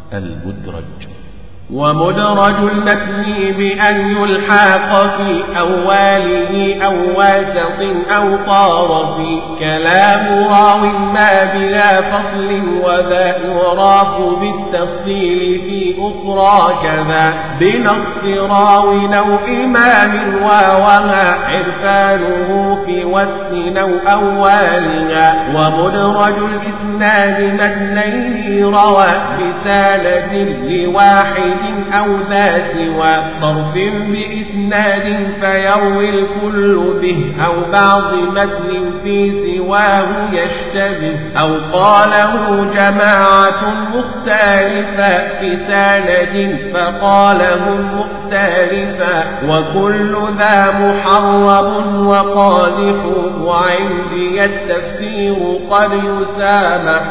المدرج ومدرج المتن بأن يلحق في أوله أو واسط أو طرف كلام راو ما بلا فصل وذا يراف بالتفصيل في أخرى كذا بنص راو أو إمام ووما عرفانه في وسط أو أولها ومدرج الإسناد متنين روى بسالة لواحد أو ذا سوى طرف بإسناد فيروي الكل به أو بعض متن في سواه يشتبه أو قاله جماعة مختلفة في سند فقالهم مختلفا وكل ذا محرم وقادح وعندي التفسير قد يسامح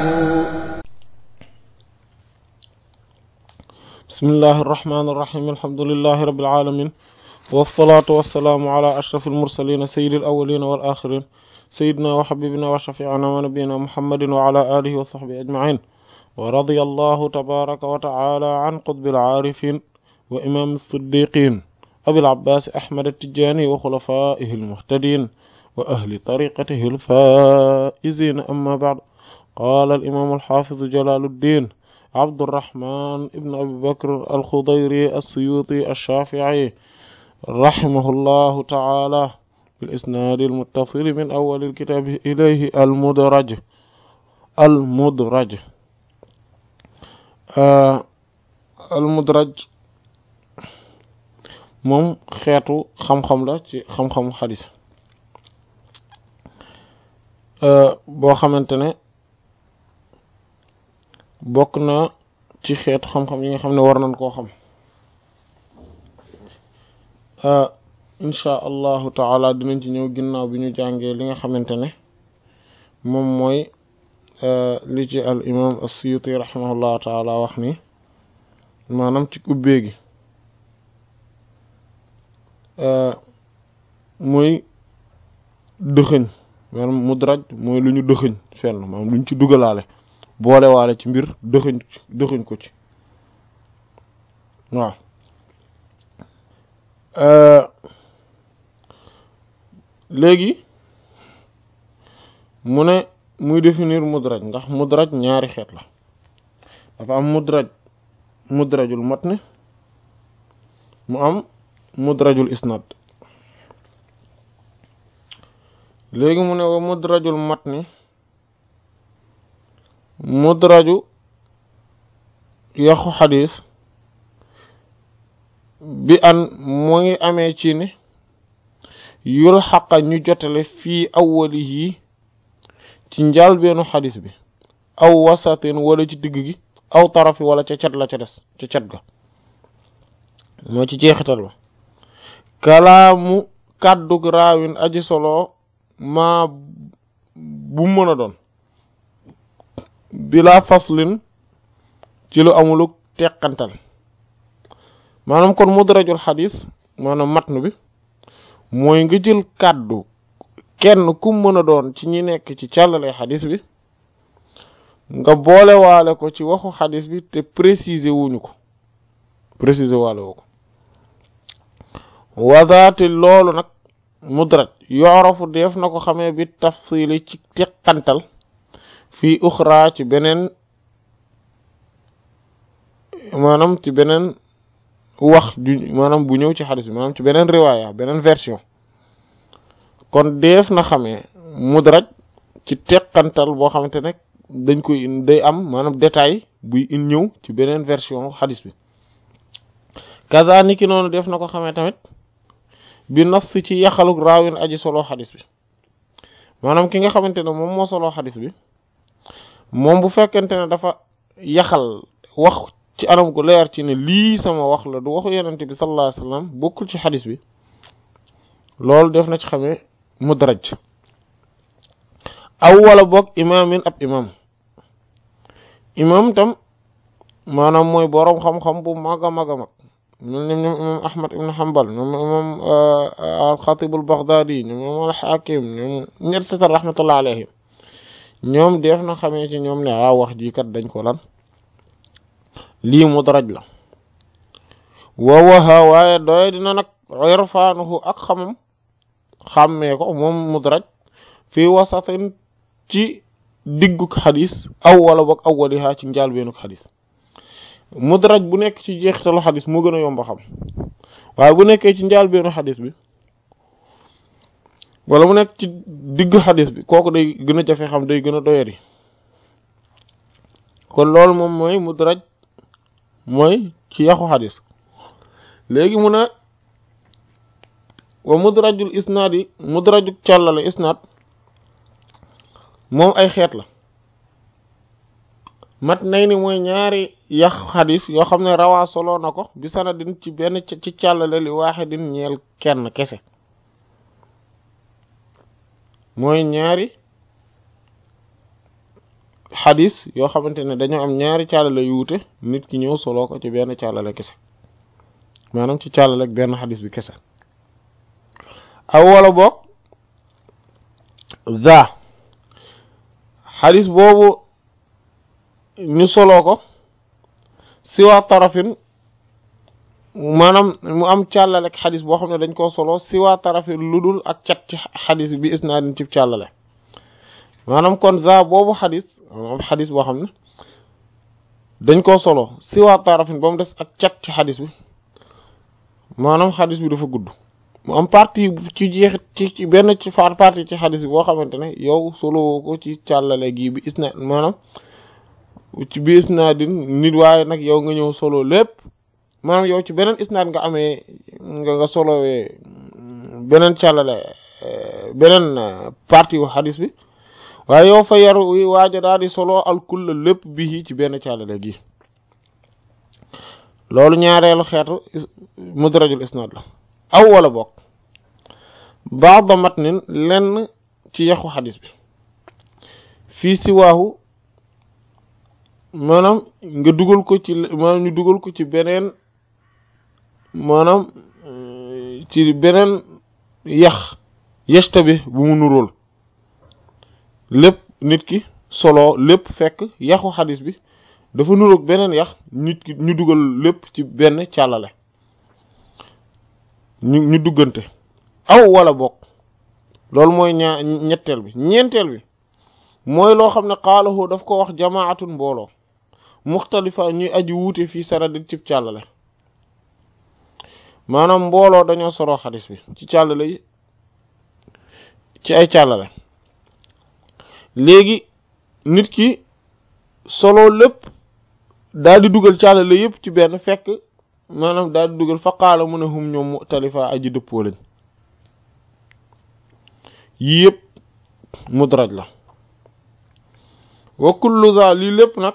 بسم الله الرحمن الرحيم الحمد لله رب العالمين والصلاة والسلام على أشرف المرسلين سيد الأولين والآخرين سيدنا وحبيبنا وشفيعنا ونبينا محمد وعلى آله وصحبه أجمعين ورضي الله تبارك وتعالى عن قطب العارفين وإمام الصديقين أبي العباس أحمد التجاني وخلفائه المهتدين وأهل طريقته الفائزين أما بعد قال الإمام الحافظ جلال الدين عبد الرحمن ابن أبي بكر الخضيري السيوطي الشافعي رحمه الله تعالى بالإسناد المتصل من أول الكتاب إليه المدرج المدرج آه المدرج moom xeetu xam-xam la ci xam-xamu xadis boo xamante ne bokk na ci xeetu xam-xam yi nga xam ne war nañ koo xam insha allahu taala dinañ ci ñëw ginnaaw bi ñu jàngee li nga xamante ne moom mooy li ci al imam as-Suyuti rahimahullahu taala wax ni maanaam ci ubbee gi mooy dëxëñ maanaam mudraj mooy lu ñu dëxëñ fenn maanaam lu ñu ci dugalaale boole waale ci mbir dëxëñ dëxëñ ko ci waaw léegi mu ne muy définir mudraj ndax mudraj ñaari xeet la dafa am mudraj mudrajul matn mu am mudrajul isnad léegi mu ne wa mudrajul matni mudraju yaxu xadis bi an mu ngi amee ci ne yul xaqa ñu jotale fii awwalihi ci njàlbeenu xadis bi aw wasatin wala ci digg gi aw tarafi wala ca cat la ca des ca cat ga moo ci jeexital ba kalaamu kàddug raawin aji solo maa bu mën a doon bila faslin ci lu amuluk teqantal maanaam kon mudrajul xadis maanaam matn bi mooy nga jël kàddu kenn ku mën a doon ci ñi nekk ci càllale xadis bi nga boole waale ko ci waxu xadis bi te préciser wuñu ko préciser waale woo ko wadaati loolu nag mudraj yorofu def na ko xamee bi tafsili ci teqantal fii uxra ci beneen maanaam ci beneen wax ju maanaam bu ñëw ci xadis bi maanaam ci beneen riwaaya beneen version kon def na xamee mudraj ci teqantal boo xamante ne dañ koy day am maanaam détail buy in ñëw ci beneen version xadis bi kaza niki noonu def na ko xamee tamit bi nas ci yaxaluk raawin aji solo xadis bi maanaam ki nga xamante ne moom moo solo xadis bi moom bu fekkente ne dafa yaxal wax ci anam gu leer ci ne lii sama wax la du waxu yenente bi sallallahu alayhi wasallam bokkul ci xadis bi loolu def na ci xamee mudraj aw wala boog imaamin ab imam imam tam maanaam mooy boroom xam-xam bu mag a mag a mag ñoom ñoom ñoom imam ahmad ibn hanbal ñoom imam al-Khatib al-Baghdadi ñoom imam al-Hakim ñoom ñett setal rahmatullah alayhim ñoom def na xamee ci ñoom ne waaw wax ji kat dañ ko lan lii mudraj la wawaha waaye doye dina nag irfaanuhu ak xamam xàmmee ko moom mudraj fii wasatin ci digguk xadis aw wala boog awwaliha ci njaalbeenuk xadis mudraj bu nekk ci jeexitalu xadis moo gën a yomb a xam waaye bu nekkee ci njaalbeenu xadis bi wala mu nekk ci diggu xadis bi kooku day gën a jafe xam day gën a doyari kon loolu moom mooy mudraj mooy ci yaxu xadis léegi mu ne wa mudrajul isnaad yi mudrajul càllale isnaad moom ay xeet la mat nay ni mooy ñaari yax xadis yoo xam ne rawaa solo na ko bi sanadin ci benn ci càllale li waaxidin ñeel kenn kese mooy ñaari xadis yoo xamante ne dañoo am ñaari càllale yu wute nit ki ñëw solo ko ci benn càllale kese maanaam ci càllale ak benn xadis bi kese aw wala boog za xadis boobu ñu soloo ko siwa tarafin maanaam mu am càllale ak xadis boo xam ne dañ koo solo siwa tarafin lu dul ak cat ci xadis bi isnaadin ci càllale maanaam kon za boobu xadis am xadis boo xam ne dañ koo solo siwa tarafin ba mu des ak cat ci xadis bi maanaam xadis bi dafa gudd mu am partie ci jeexit ci ci benn ci faar partie ci xadis bi boo xamante ne yow solo ko ci càllale gi bi isnaad maanaam ci bi isnaadin nit waaye nag yow nga ñëw solo lépp maanaam yow ci beneen isnaad nga amee nga nga solowee beneen càllale beneen partie wu xadis bi waaye yow fa yaru waaja daal di solo alkulla lépp bi ci benn càllale gi loolu ñaareelu xeetu mudrajul isnaad la aw wala bokk baada matnin lenn ci yaxu xadis bi fii si waahu maanaam nga dugal ko ci maanaam ñu dugal ko ci beneen maanaam ci beneen yax yesta bi bu mu nuróol lépp nit ki solo lépp fekk yaxu xadis bi dafa nuroog beneen yax nit ki ñu dugal lépp ci benn càllale ñu ñu duggante aw wala bokk loolu mooy ñaa ñetteel bi ñeenteel bi mooy loo xam ne xaalahu daf ko wax jamaatun mbooloo muxtalifa ñuy aji wuute fii sanadin cib càllale maanaam mbooloo dañoo soroo xadis bi ci càllale yi ci ay càllale léegi nit ki solo lépp daal di dugal càllale yépp ci benn fekk maanaam daal di dugal fa qaala mu ne hum ñoom muxtalifa aji dëppoo lañ yii yëpp mudraj la wa kullu za lii lépp nag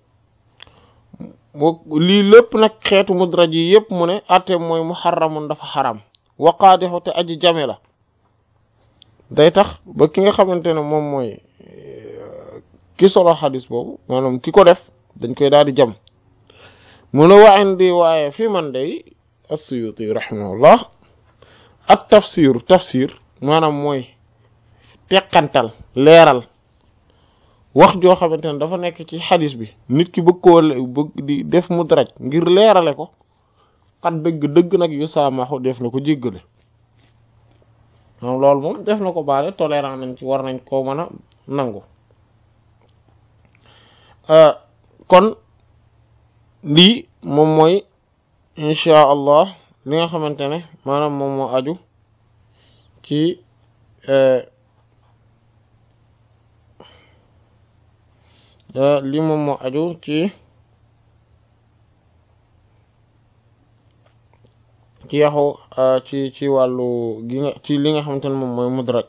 lii lépp nag xeetu mudraj yi yëpp mu ne atte mooy muharramun dafa xaram wa qaadixu te aji jame la day tax ba ki nga xamante ne moom mooy ki solo xadis boobu maanaam ki ko def dañ koy daal di jam mu ne wa indi waaye fi man day as-Suyuti rahimahullah ak tafsir tafsir maanaam mooy teqantal leeral wax joo xamante ne dafa nekk ci xadis bi nit ki bëgg koo bëgg di def mudraj ngir leerale ko xat dëgg dëgg nag yu saamaxu def na ko jéggale moom loolu moom def na ko baale tolérant nañ ci war nañ koo mën a nangu kon lii moom mooy insha allah li nga xamante ne maanaam moom moo aju ci lii moom moo aju ci ci yaxu ci ci wàllu gi nga ci li nga xamante ne moom mooy mudraj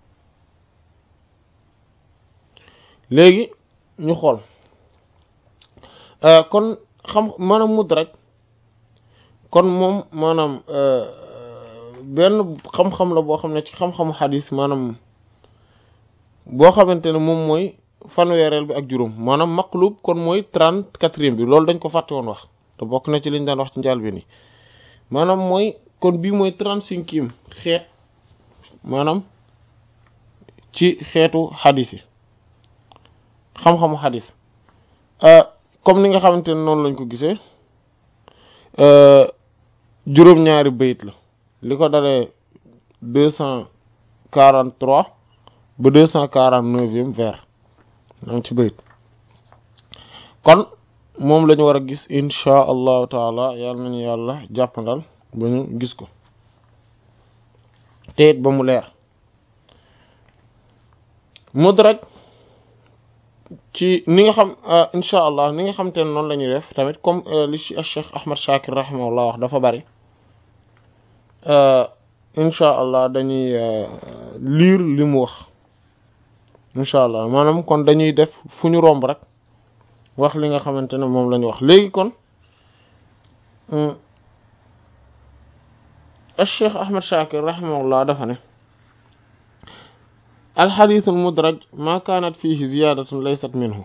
léegi ñu xool kon xam maanaam mudraj kon moom maanaam benn xam-xam la boo xam ne ci xam-xamu xadis maanaam boo xamante ne moom mooy fanweereel bi ak juróom maanaam maqlub kon mooy trente-quatrième bi loolu dañ ko fàtte woon wax te bokk na ci liñ daan wax ci njaal bi nii maanaam mooy kon bii mooy trente-cinquième xeet maanaam ci xeetu xadis yi xam-xamu xadis comme ni nga xamante ne noonu lañ ko gisee juróom-ñaari bayit la li ko dalee deux cent quarante trois ba deux cent quarante neuvième vers am ci bayit kon moom la ñu war a gis insha allahu taala yàlla nañu yàlla jàppandal ba ñu gis ko te it ba mu leer mudraj ci ni nga xam insha allah ni nga xam te ne noonu la ñuy def tamit comme li ci Cheikh Ahmad Shakir rahimahullah wax dafa bari insha allah dañuy lire li mu wax insha allah maanaam kon dañuy def fu ñu romb rek wax li nga xamante ne moom la ñu wax léegi kon Cheikh Ahmad Shakir rahimahullah dafa ne الحديث المدرج ما كانت فيه زيادة ليست منه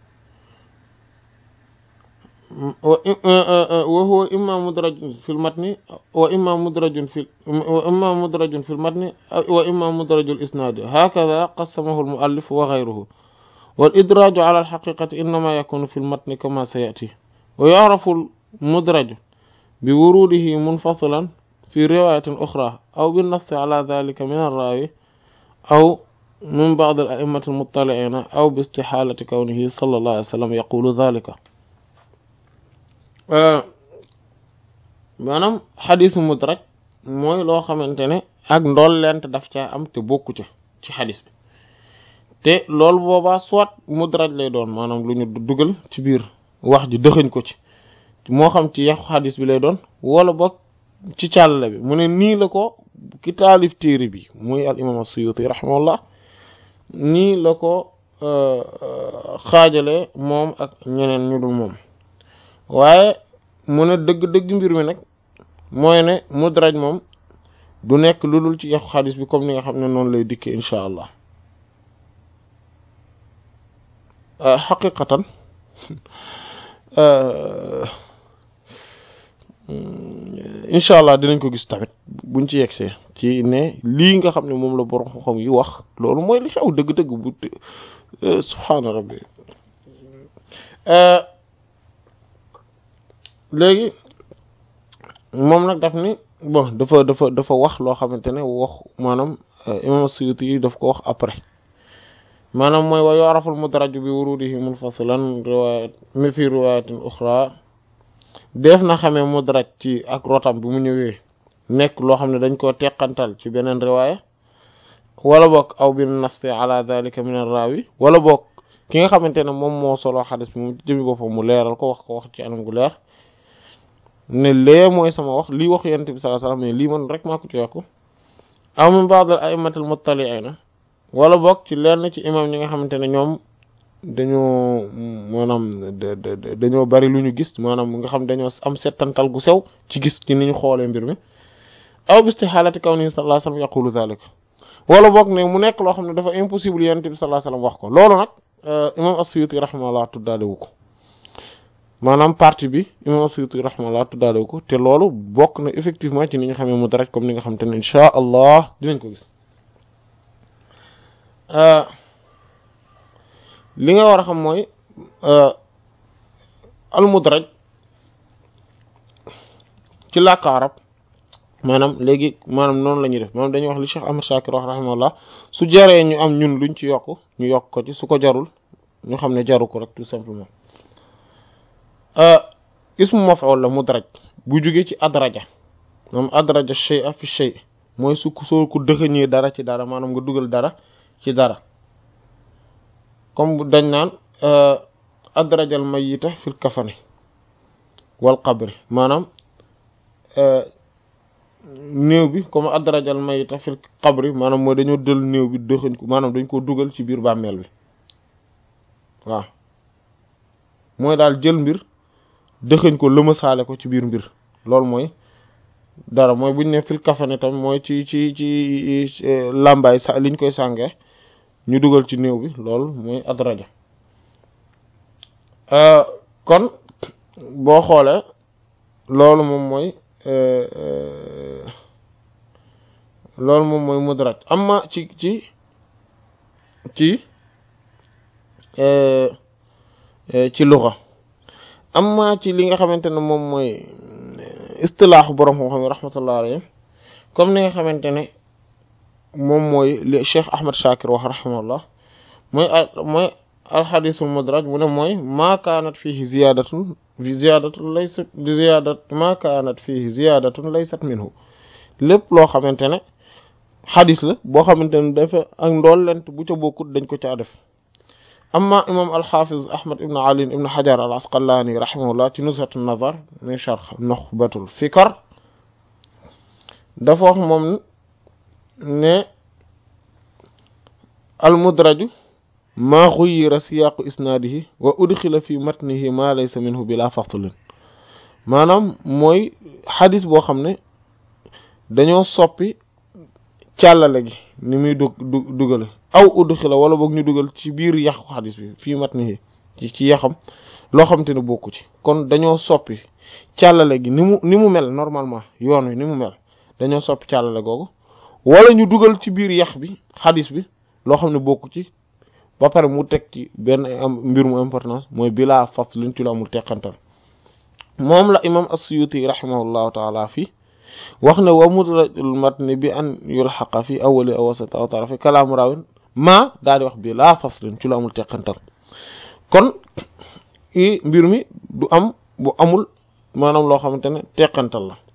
وهو إما مدرج في المتن وإما مدرج في وإما مدرج في المتن وإما مدرج الإسناد هكذا قسمه المؤلف وغيره والإدراج على الحقيقة إنما يكون في المتن كما سيأتي ويعرف المدرج بوروده منفصلا في رواية أخرى أو بالنص على ذلك من الراوي أو من بعض الأئمة المطلعين أو باستحالة كونه صلى الله عليه وسلم يقول ذلك maanaam xadisu mudraj mooy loo xamante ne ak ndool lent daf caa am te bokku ca ci xadis bi te loolu boobaa soit mudraj lay doon maanaam lu ñu dugal ci biir wax ji dëxëñ ko ci moo xam ci yàqu xadis bi lay doon wala boog ci càllale bi mu ne nii la ko ki taalif téere bi muy al imam as-Suyuti rahimahullah nii la ko xaajale moom ak ñeneen ñu dul moom waaye mu ne dëgg-dëgg mbir mi nag mooy ne mudraj moom du nekk lu dul ci yaxu xadis bi comme ni nga xam ne noonu lay dikkee incha allah xaqiqatan incha allah dinañ ko gis tamit buñ ci yegsee ci ne lii nga xam ne moom la borom xam-xam yi wax loolu mooy li xew dëgg-dëgg bu subhaana rabbi léegi moom nag daf ni bon dafa dafa dafa wax loo xamante ne wax maanaam imam Suyuti yi daf ko wax après maanaam mooy wa yu'raful mudraju bi wurudihi munfasilan riwayat mi fi riwayatin uxra def na xamee mudraj ci ak rotam bi mu ñëwee nekk loo xam ne dañ koo teqantal ci beneen riwaaya wala boog aw bin nasti ala dhalika min ar-rawi wala boog ki nga xamante ne moom moo solo xadis bi moom jëmi boppam mu leeral ko wax ko wax ci anam gu leer ne lee mooy sama wax lii wax yonent bi sallallahu alayhi wasallam mais lii man rek maa ko ci yokku aw min ba'd al-a'immat al-muttali'ina wala boog ci lenn ci imam ñi nga xamante ne ñoom dañoo maanaam dañoo bari lu ñu gis maanaam nga xam dañoo am settantal gu sew ci gis ci ni ñu xoolee mbir mi aw bistihaalati kawni sallallahu alayhi wasallam yaqulu zalika wala boog ne mu nekk loo xam ne dafa impossible yonent bi sallallahu alayhi wasallam wax ko loolu nag imam as-Suyuti rahimahullah tuddaale wu ko maanaam partie bi imam as-Suyuti rahimahullah tuddaale wu ko te loolu bokk na effectivement ci ni ñu xamee mudraj comme ni nga xam te ne insha allah dinañ ko gis li nga war a xam mooy al mudraj ci làkk arab maanaam léegi maanaam noonu la ñuy def maanaam dañuy wax li Cheikh Ahmad Shakir wax rahimahullah su jaree ñu am ñun luñ ci yokk ñu yokk ko ci su ko jarul ñu xam ne jaru ko rek tout simplement ismu maf'ul la mudraj bu jógee ci adraja maanaam adraja shay'a fi shay mooy su soo ko dëxëñee dara ci dara maanaam nga dugal dara ci dara comme dañ naan adrajal mayyita fil kafani wal qabri maanaam néew bi comme adrajal mayita fil qabri maanaam mooy dañoo dël néew bi dëxëñ ko maanaam dañ ko dugal ci biir bàmmeel bi waaw mooy daal jël mbir dëxëñ ko lëmasaale ko ci biir mbir loolu mooy dara mooy buñ ne fil kafane tam mooy ci ci ci làmbaay sa liñ koy sànge ñu dugal ci néew bi loolu mooy adraja kon boo xoolee loolu moom mooy loolu moom mooy mudraj amma ci ci ci ci luxa amma ci li nga xamante ne moom mooy istilaaxu borom xam-xam yi rahmatullah alayhi comme ni nga xamante ne moom mooy li Cheikh Ahmad Shakir wax rahimahullah mooy mooy alxadisul mudraj mu ne mooy maa kaanat fiihi ziyaadatun ziyaadatun laysat ziyaadat maa kaanat fiihi ziyaadatun laysat minhu lépp loo xamante ne xadis la boo xamante ne dafa ak ndollent bu ca bokkut dañ ko caa def amma imam alxafiz ahmad ibn ali ibn xajar al asqalaani rahimahullah ci nuzhatu nazar min sharh nuxbatul fikar dafa wax moom ne al mudraju maa xuyyira siyaaqu isnaadihi wa udxila fi matnihi maa laysa minhu bila faslin maanaam mooy xadis boo xam ne dañoo soppi càllale gi ni muy dug du dugale aw udxila wala boog ñu dugal ci biir yàqu xadis bi fii matnihi ci ci yaxam loo xam te ne bokku ci kon dañoo soppi càllale gi ni mu ni mu mel normalement yoon wi ni mu mel dañoo soppi càllale googu wala ñu dugal ci biir yax bi xadis bi loo xam ne bokku ci ba pare mu teg ci benn am mbir mu importance mooy bilaa faslin ci lu amul teqantal moom la imam as-Suyuti rahimahullahu taala fii wax ne wa mudrajul matni bi an yulxaqa fi awwali aw wasati aw tarafi kalaamu raawin maa daal di wax bilaa faslin ci lu amul teqantal kon i mbir mi du am bu amul maanaam loo xamante ne teqantal la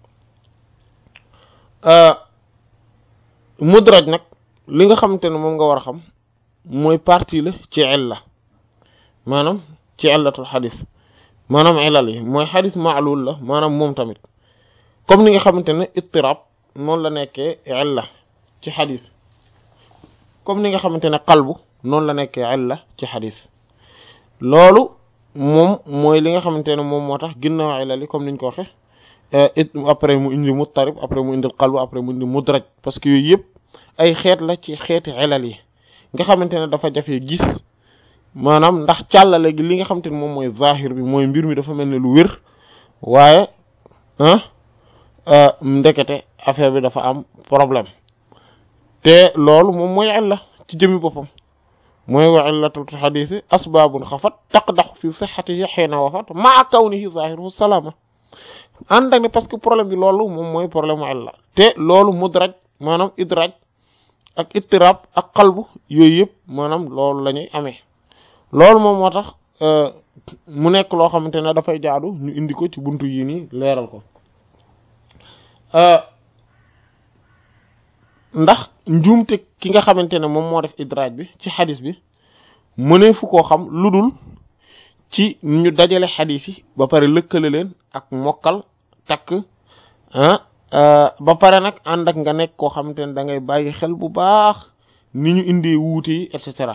mudraj nag li nga xamante ne moom nga war a xam mooy partie la ci illa maanaam ci illatul xadis maanaam illal yi mooy xadis maalul la maanaam moom tamit comme ni nga xamante ne ittirab noonu la nekkee illa ci xadis comme ni nga xamante ne qalbu noonu la nekkee illa ci xadis loolu moom mooy li nga xamante ne moom moo tax ginnaaw illal yi comme niñ ko waxe après mu indi muttarib après mu indi qalbu après mu indi mudraj parce que yooyu yëpp ay xeet la ci xeeti illal yi nga xamante ne dafa jafe gis maanaam ndax càllale gi li nga xamante ne moom mooy zahir bi mooy mbir mi dafa mel ne lu wér waaye ah ndekete affaire bi dafa am problème te loolu moom mooy illa ci jëmi boppam mooy wa illatul xadiisi asbaabun xafat taqdaxu fi sixatihi xiina wafat maa kawnihi zahiruhu salaama ànd ak ne parce que problème bi loolu moom mooy problème mu illa te loolu mudraj maanaam idraj ak ittirab ak qalbu yooyu yëpp maanaam loolu la ñuy amee loolu moom moo tax mu nekk loo xamante ne dafay jaadu ñu indi ko ci buntu yii nii leeral ko ndax njuumte ki nga xamante ne moom moo def idraaj bi ci xadis bi mënee fu koo xam lu dul ci ñu dajale xadis yi ba pare lëkkale leen ak mokkal takk ah ba pare nag ànd ak nga nekk koo xamante ne da ngay bàyyi xel bu baax ni ñu indee wuute yi et cetera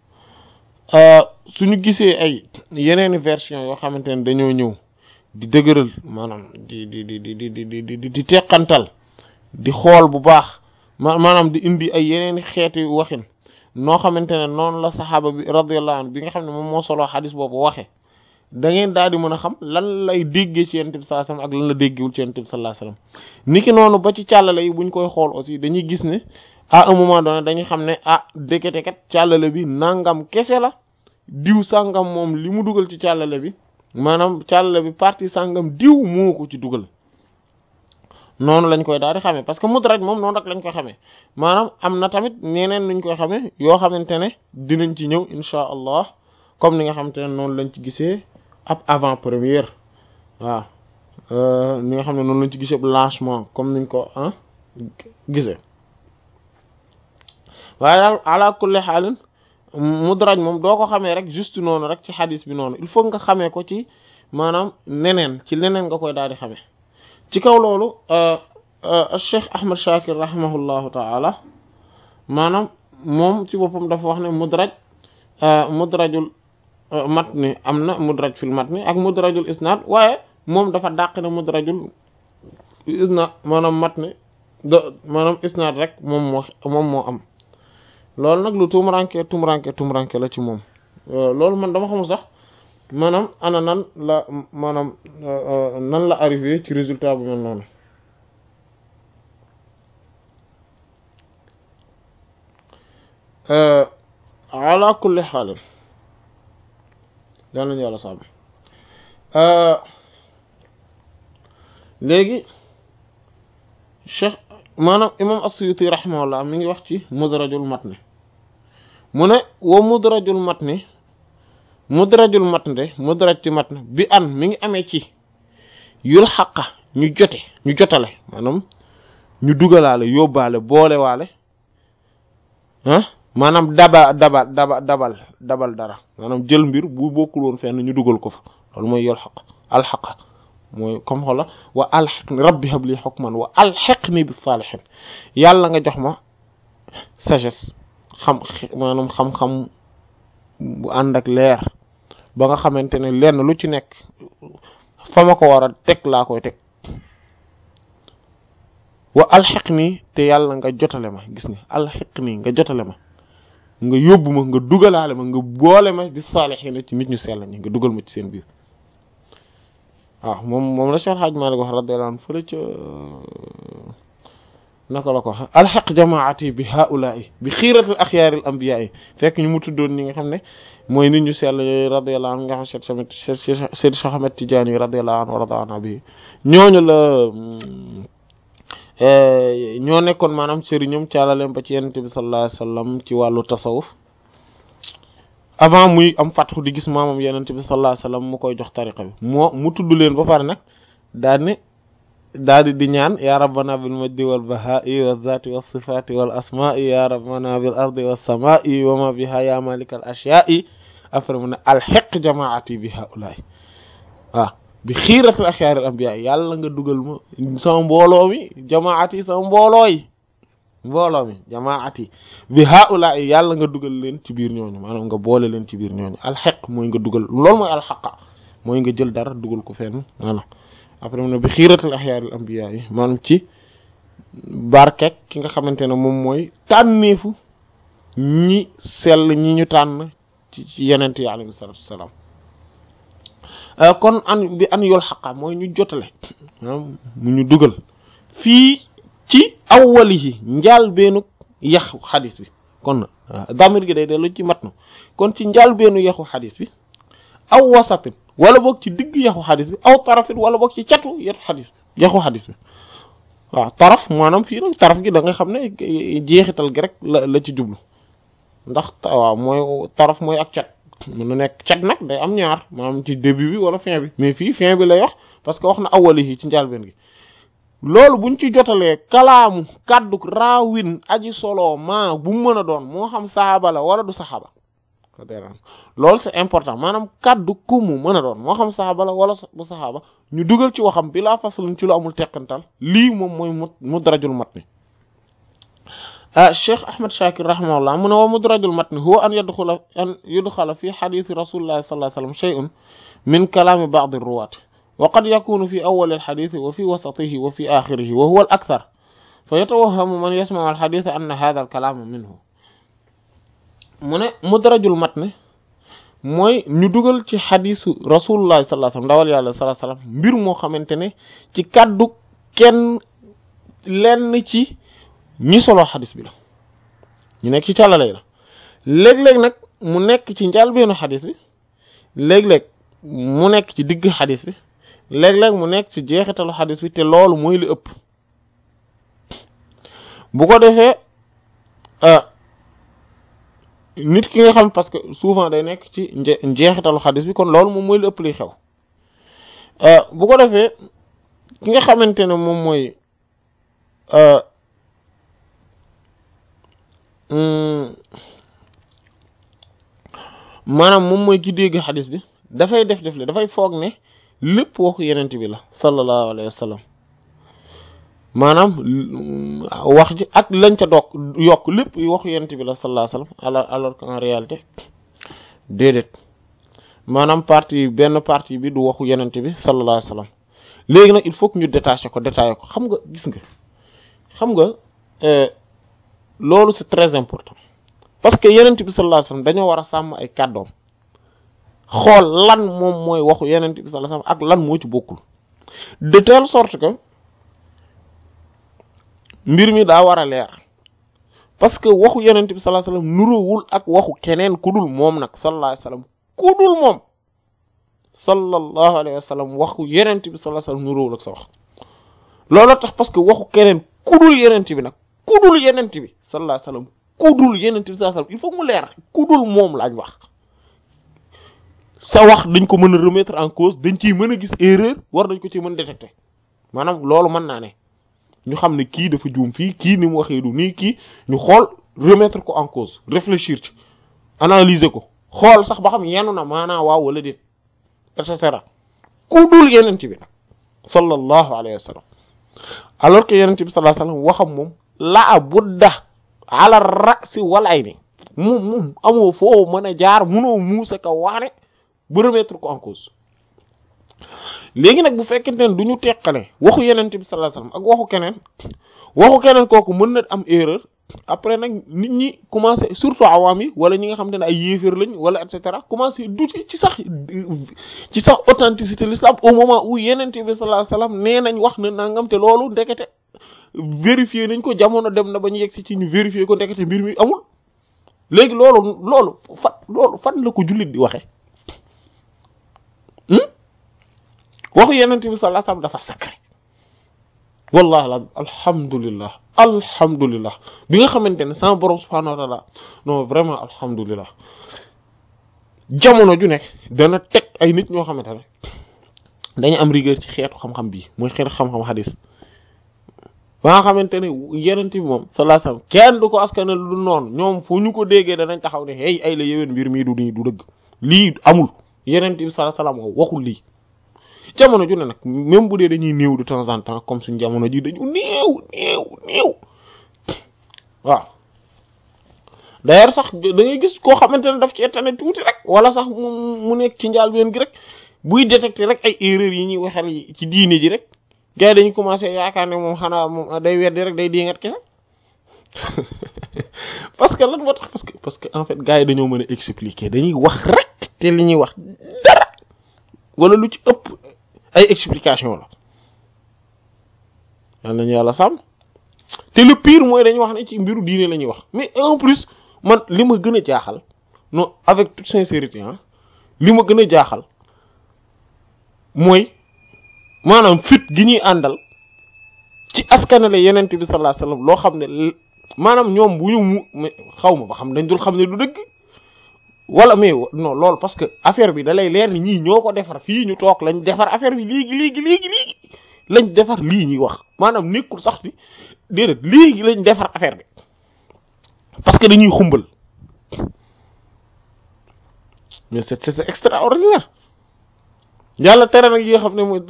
suñu gisee ay yeneeni version yoo xamante ne dañoo ñëw di dëgëral maanaam di di di di di di di di teqantal di xool bu baax ma maanaam di indi ay yeneeni xeeti waxin noo xamante ne noonu la saxaaba bi radiyallahu anhu bi nga xam ne moom moo soloo xadis boobu waxe da ngeen daal di mën a xam lan lay déggee ci yonent bi sallallahu alayhi wasallam ak lan la déggewul ci yonent bi sallallahu alayhi wasallam niki noonu ba ci càllale yi buñ koy xool aussi dañuy gis ne à un moment donné dañuy xam ne ah dëkkate kat càllale bi nangam kese la diw sàngam moom li mu dugal ci càllale bi maanaam càllale bi partie sàngam diw moo ko ci dugal noonu lañ koy daal di xamee parce que mudraj moom noonu rek lañ koy xamee maanaam am na tamit ñeneen nuñ koy xamee yoo xamante ne dinañ ci ñëw insha allah comme ni nga xamante ne noonu lañ ci gisee ab avant première waaw ni nga xam ne noonu lañ ci gisee ab lancement comme niñ ko ah gisee waaye daal ala kulli xaalin mudraj moom doo ko xamee rek juste noonu rek ci xadis bi noonu il faut nga xamee ko ci maanaam neneen ci leneen nga koy daal di xamee ci kaw loolu Cheikh Ahmad Shakir rahimahullahu taala maanaam moom ci boppam dafa wax ne mudraj mudrajul matni am na mudraj fil matni ak mudrajul isnad waaye moom dafa dàq ne mudrajul isnad maanaam matni do maanaam isnad rek moom moo moom moo am loolu nag lu tumuranke tumuranke tumuranke la ci moom loolu man dama xamul sax maanaam ana nan la maanaam nan la arrivé ci résultat bu mel noonu ala kulli xaalin yal nañu yàlla sàmm léegi cheikh maanaam imam as-Suyuti rahimahullah mi ngi wax ci mudrajul matni mu ne wa mudrajul matni mudrajul matni mudraj ci matni bi an mi ngi amee ci yul xaqa ñu jote ñu jotale maanaam ñu dugalaale yóbbaale boolewaale ah maanaam daba daba daba dabal dabal dara maanaam jël mbir bu bokkul woon fenn ñu dugal ko fa loolu mooy yol xaq alxaqa mooy comme xola wa alxiqni rabbi habli hukman wa alxiqni bis salihin yàlla nga jox ma sagesse xam maanaam xam-xam bu ànd ak leer ba nga xamante ne lenn lu ci nekk fa ma ko war a teg laa koy teg wa alxiqni te yàlla nga jotale ma gis nga alxiqni nga jotale ma nga yóbbu ma nga dugalaale ma nga boole ma bis salihin ci nit ñu sell ñi nga dugal ma ci seen biir waaw moom moom la Cheikh Hadj Malick wax radiyallahu anhu fële ca naka la ko wax alxaq jamaati bi haulaai bi xiiratil axyaaril ambiyaa yi fekk ñu mu tuddoon ñi nga xam ne mooy nit ñu sell yooyu radiyallahu anhu nga xam Cheikh Cheikh Cheikh Ahmed Tidiane radiyallahu anhu wa radiyallahu bi ñooñu la ñoo nekkoon maanaam sëriñam caalaleem ba ci yonent bi sallallahu alayhi wasallam ci wàllu tasawuf avant muy am fatxu di gis maamam yenente bi sallallahu alayhi wasallam mu koy jox tariqa bi moo mu tudd leen ba pare nag daal ne daal di di ñaan ya rabbana bil majdi wal bahaa'i wal zaati was sifaati wal asmaa'i ya rabbana bil ardi was samaa'i wa ma biha ya malikal ashyaa'i après mu ne alxiq jamaati bi haulaay waaw bi xiiratil axyaaril anbiyaa yàlla nga dugal ma sama mbooloo mi jamaati sama mbooloo yi mbooloo mi jamaati bi haula yàlla nga dugal leen ci biir ñooñu maanaam nga boole leen ci biir ñooñu alxeq mooy nga dugal loolu mooy alxaqa mooy nga jël dara dugal ko fenn voilà après mu ne bi xiiratal axyaaril ambiya yi maanaam ci barkek ki nga xamante ne moom mooy tànneefu ñi sell ñi ñu tànn ci ci yenent yi alayhi salatu wassalam kon an bi an yool xaqa mooy ñu jotale maanaam mu ñu dugal fii ci awwalihi njaal beenu yaxu xadis bi kon damir gi day dellu ci matnu kon ci njaal beenu yaxu xadis bi aw wasatin wala boog ci digg yaxu xadis bi aw tarafit wala boog ci catu yetu xadis bi yaxu xadis bi waaw taraf maanaam fii nag taraf gi da nga xam ne jeexital gi rek la la ci jublu ndax waaw mooy taraf mooy ak cat mën na nekk cat nag day am ñaar maanaam ci début bi wala fin bi mais fii fin bi lay wax parce que wax na awwalihi ci njaal been gi loolu buñ ci jotalee kalaamu kàddu raawin aji solo ma bu mu mën a doon moo xam saxaaba la wala du saxaaba loolu c'est important maanaam kàddu ku mu mën a doon moo xam saxaaba la wala du saxaaba ñu dugal ci waxam bi laa faslun ci lu amul teqantal lii moom mooy mu mudrajul matni ah Cheikh Ahmed Shakir rahimahullah mu ne wa mudrajul matni huwa an yadxula an yudxala fi xadiisi rasulillahi sallallahu alayhi wa sallam shay'un min kalaami ba'di ruwaat وقد يكون في أول الحديث وفي وسطه وفي آخره وهو الأكثر فيتوهم من يسمع الحديث أن هذا الكلام منه من مدرج المتن mooy ñu dugal ci xadisu rasulullah sallallahu alayhi wasallam ndawal yàlla sallallahu alayhi wasallam mbir moo xamante ne ci kàddu kenn lenn ci ñi solo xadis bi la ñu nekk ci càllalay la léeg-léeg nag mu nekk ci njàlbeenu xadis bi léeg-léeg mu nekk ci digg xadis bi léeg-léeg mu nekk ci jeexitalu xadis bi te loolu mooy li ëpp bu ko defee nit ki nga xam parce que souvent day nekk ci njeexitalu xadis bi kon loolu moom mooy li ëpp liy xew bu ko defee ki nga xamante ne moom mooy maanaam moom mooy ki dégg xadis bi dafay def def le dafay foog ne lépp waxu yenent bi la sallallahu alayhi wa sallam maanaam wax ji ak lañ ca doog yokk lépp waxu yenent bi la sallallahu alayhi wa sallam alors alors qu'en réalité déedéet maanaam partie benn partie bi du waxu yenent bi sallallahu alayhi wa sallam léegi nag il faut que ñu détacher ko détailler ko xam nga gis nga xam nga loolu c'est très important parce que yenent bi sallallahu alayhi wa sallam dañoo war a sàmm ay kàddoom xool lan moom mooy waxu yenent bi sallallahu alayhi wasallam ak lan moo ci bokkul de telle sorte que mbir mi daa war a leer parce que waxu yenent bi sallallahu alayhi wasallam nuróowul ak waxu keneen ku dul moom nag sallallahu alayhi wasallam ku dul moom sallallahu alayhi wa sallam waxu yenent bi sallallahu alayhi wa sallam nuróowul ak sa wax loolu tax parce que waxu keneen kudul yenent bi nag kudul yenent bi sallallahu alayhi wa sallam kudul yenent bi sallallahu alayhi wa sallam il faut mu leer kudul moom laaj wax sa wax dañ ko mën a remettre en cause dañ ciy mën a gis erreur war dañ ko ci mën détecter maanaam loolu mën naa ne ñu xam ne kii dafa juum fii kii ni mu waxee du nii kii ñu xool remettre ko en cause réfléchir ci analyser ko xool sax ba xam yenu na maanaa waaw wala déet et cetera ku dul yenent bi nag sallallahu alayhi wa sallam alors que yenent bi sallallahu alayhi wa sallam waxam moom laa budda ala ra'si wal ayni moom moom amoo foo mën a jaar munoo muusa ka waane ba remettre ko en cause léegi nag bu fekkente ne du ñu teqale waxu yenent bi sallallahu alayhi wa sallam ak waxu keneen waxu keneen kooku mën na am erreur après nag nit ñi commencé surtout awaam yi wala ñi nga xam te ne ay yéeféer lañ wala et cetera commencé douter ci sax ci sax authenticité l'islam au moment où yenent bi sallallahu alayhi wasallam nee nañ wax na nangam te loolu ndekete vérifier nañ ko jamono dem na ba ñu yegg si ci ñu vérifier ko ndekete mbir mi amul léegi loolu loolu fan loolu fan la ko jullit di waxe waxu yenent bi sallallahu alayhi wasallam dafa sacré wallahi la alhamdulillah alhamdulillah bi nga xamante ne sama borom subhanahu wa ta'ala non vraiment alhamdulillah jamono ju nekk dana teg ay nit ñoo xamante ne dañu am rigueur ci xeetu xam-xam bii mooy xeetu xam-xam xadis ba nga xamante ne yenent bi moom sallallahu alayhi wasallam kenn du ko askane lu noonu ñoom fu ñu ko déggee danañ taxaw ne hey ay la yéwén mbir mii du nii du dëgg lii amul yenent bi sallallahu alayhi wasallam waxul lii jamono ju ne nag même bu dee dañuy néew de temps en temps comme suñ jamono ji dañu néew néew néew waaw d'ailleurs sax da ngay gis koo xamante ne daf ci tane tuuti rek wala sax mu mu nekk ci njaal benn gi rek buy détecter rek ay erreurs yi ñuy waxal ci diine ji rek gars yi dañu commencé yaakaar ne moom xanaa moom day weddi rek day diingat kese parce que lan moo tax parce que parce que en fait gars yi dañoo mën a expliquer dañuy wax rek te li ñuy wax dara wala lu ci ëpp ay explication la yal nañu yàlla sàmm te le pire mooy dañuy wax ne ci mbiru diine la ñuy wax mais en plus man li ma gën a jaaxal non avec toute sincérité ah li ma gën a jaaxal mooy maanaam fit gi ñuy àndal ci askanale yenent bi sallallahu alayhi wasallam loo xam ne maanaam ñoom bu ñu mu xaw ma ba xam dañ dul xam ne du dëgg wala mais non loolu parce que affaire bi da lay leer ni ñii ñoo ko defar fii ñu toog lañ defar affaire bi léegi léegi léegi léegi lañ defar lii ñuy wax maanaam nekkul sax bi déedéet léegi lañ defar affaire bi parce que dañuy xumbal mais c'est c'est extraordinaire yàlla tere nag yi nga xam ne mooy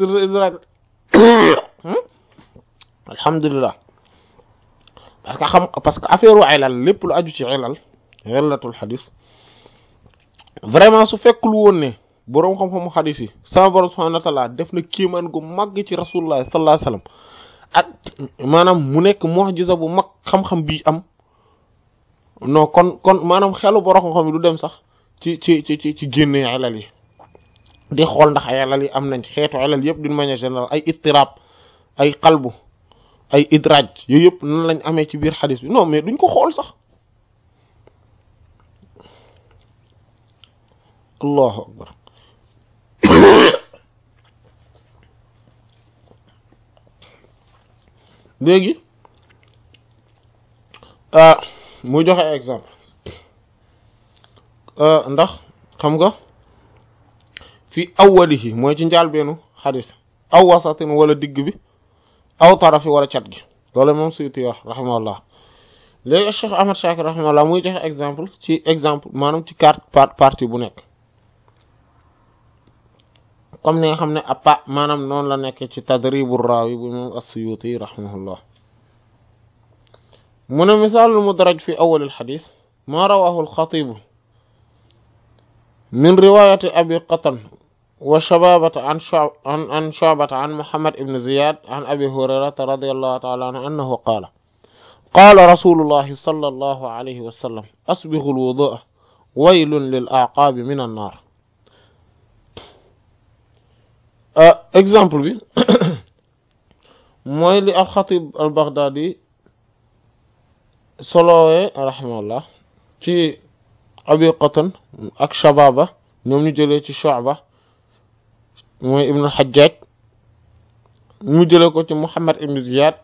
alhamdulilah parce que xam parce que affaire u ilal lépp lu aju ci ilal illatul xadis vraiment su fekkul woon ne boroom xam-xamu xadis yi sama borom subhanahu wa ta'ala def na kéemaan gu màgg ci rasulullah sallallahu alayhi wasallam ak maanaam mu nekk mu'jiza bu mag xam-xam bi am non kon kon maanaam xelu borom xam-xam yi du dem sax ci ci ci ci ci génne ilal yi di xool ndax ay ilal yi am nañ xeetu ilal yëpp d'une manière générale ay ittirab ay qalbu ay idraj yooyu yëpp nan lañ amee ci biir xadis bi non mais duñ ko xool sax allahu akbar léegi mu joxe exemple ndax xam nga fi awwalihi mooy ci njaalbeenu xadis aw wasatin wala digg bi aw tarafi wala cat gi loolu moom Suyuti wax rahimahullah léegi Cheikh Ahmad Shakir rahimahullah muy joxe exemple ci exemple maanaam ci quatre partie bu nekk comme ni nga xam ne appa maanaam noonu la nekk ci tadribu raawi bu moom as-Suyuti rahimahullah mu ne misaalul mudraj fi awwal al-hadith ma rawahu al-Khatib min riwayati abi Qatan wa Shababata an an an Shu'bata an Muhammad ibn Ziyad an Abi Hurayrata radiyallahu ta'ala anhu annahu qala qala rasulullahi sallallahu alayhi wa sallam asbighu al-wudu'a waylun lil a'qabi min an-nar exemple bi mooy li al-Khatib al-Baghdadi solowee rahimahullah ci Abi Qatan ak Shababa ñoom ñu jëlee ci Shu'ba mooy ibnu xajjaaj mu jële ko ci muhammad ibnu ziyad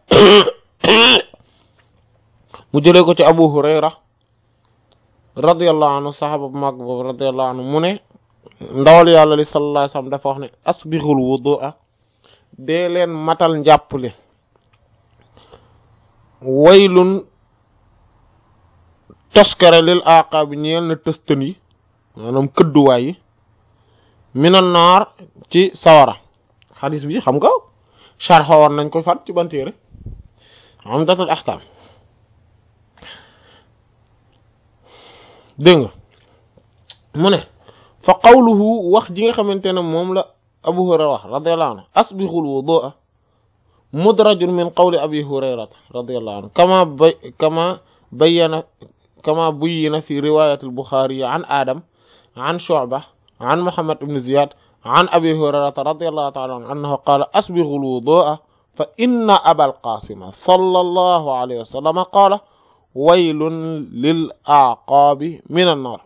mu jële ko ci abu hurayra radiyallahu anhu saxaaba bu mag boobu radiyallahu anhu mu ne ndawal yàlla li sallallahu alayhi wasallam dafa wax ne asbixul wudu'a dee leen matal njàppale waylun toskare lil aqaabi ñeel na tëstën yi maanaam këdduwaay yi minan naar ci sawara xadis bi xam nga sharxa war nañ ko fat ci bantéere umdatul ahkam dégg nga mu ne fa qawluhu wax ji nga xamante ne moom la abu hurayra wax radiyallahu anhu asbixul wudu'a mudrajun min qawli abi hurayrata radiyallahu anhu kama bay kama bayyana kama buyyina fi riwayat al-bukhari an adam an shu'bah an muhammad ibn ziyad an abi hurayrata radiyallahu ta'ala anhu annahu qala asbixul wudu'a fa inna abal qasima sallallahu alayhi wa sallam qala waylun lil aqaabi min an-nar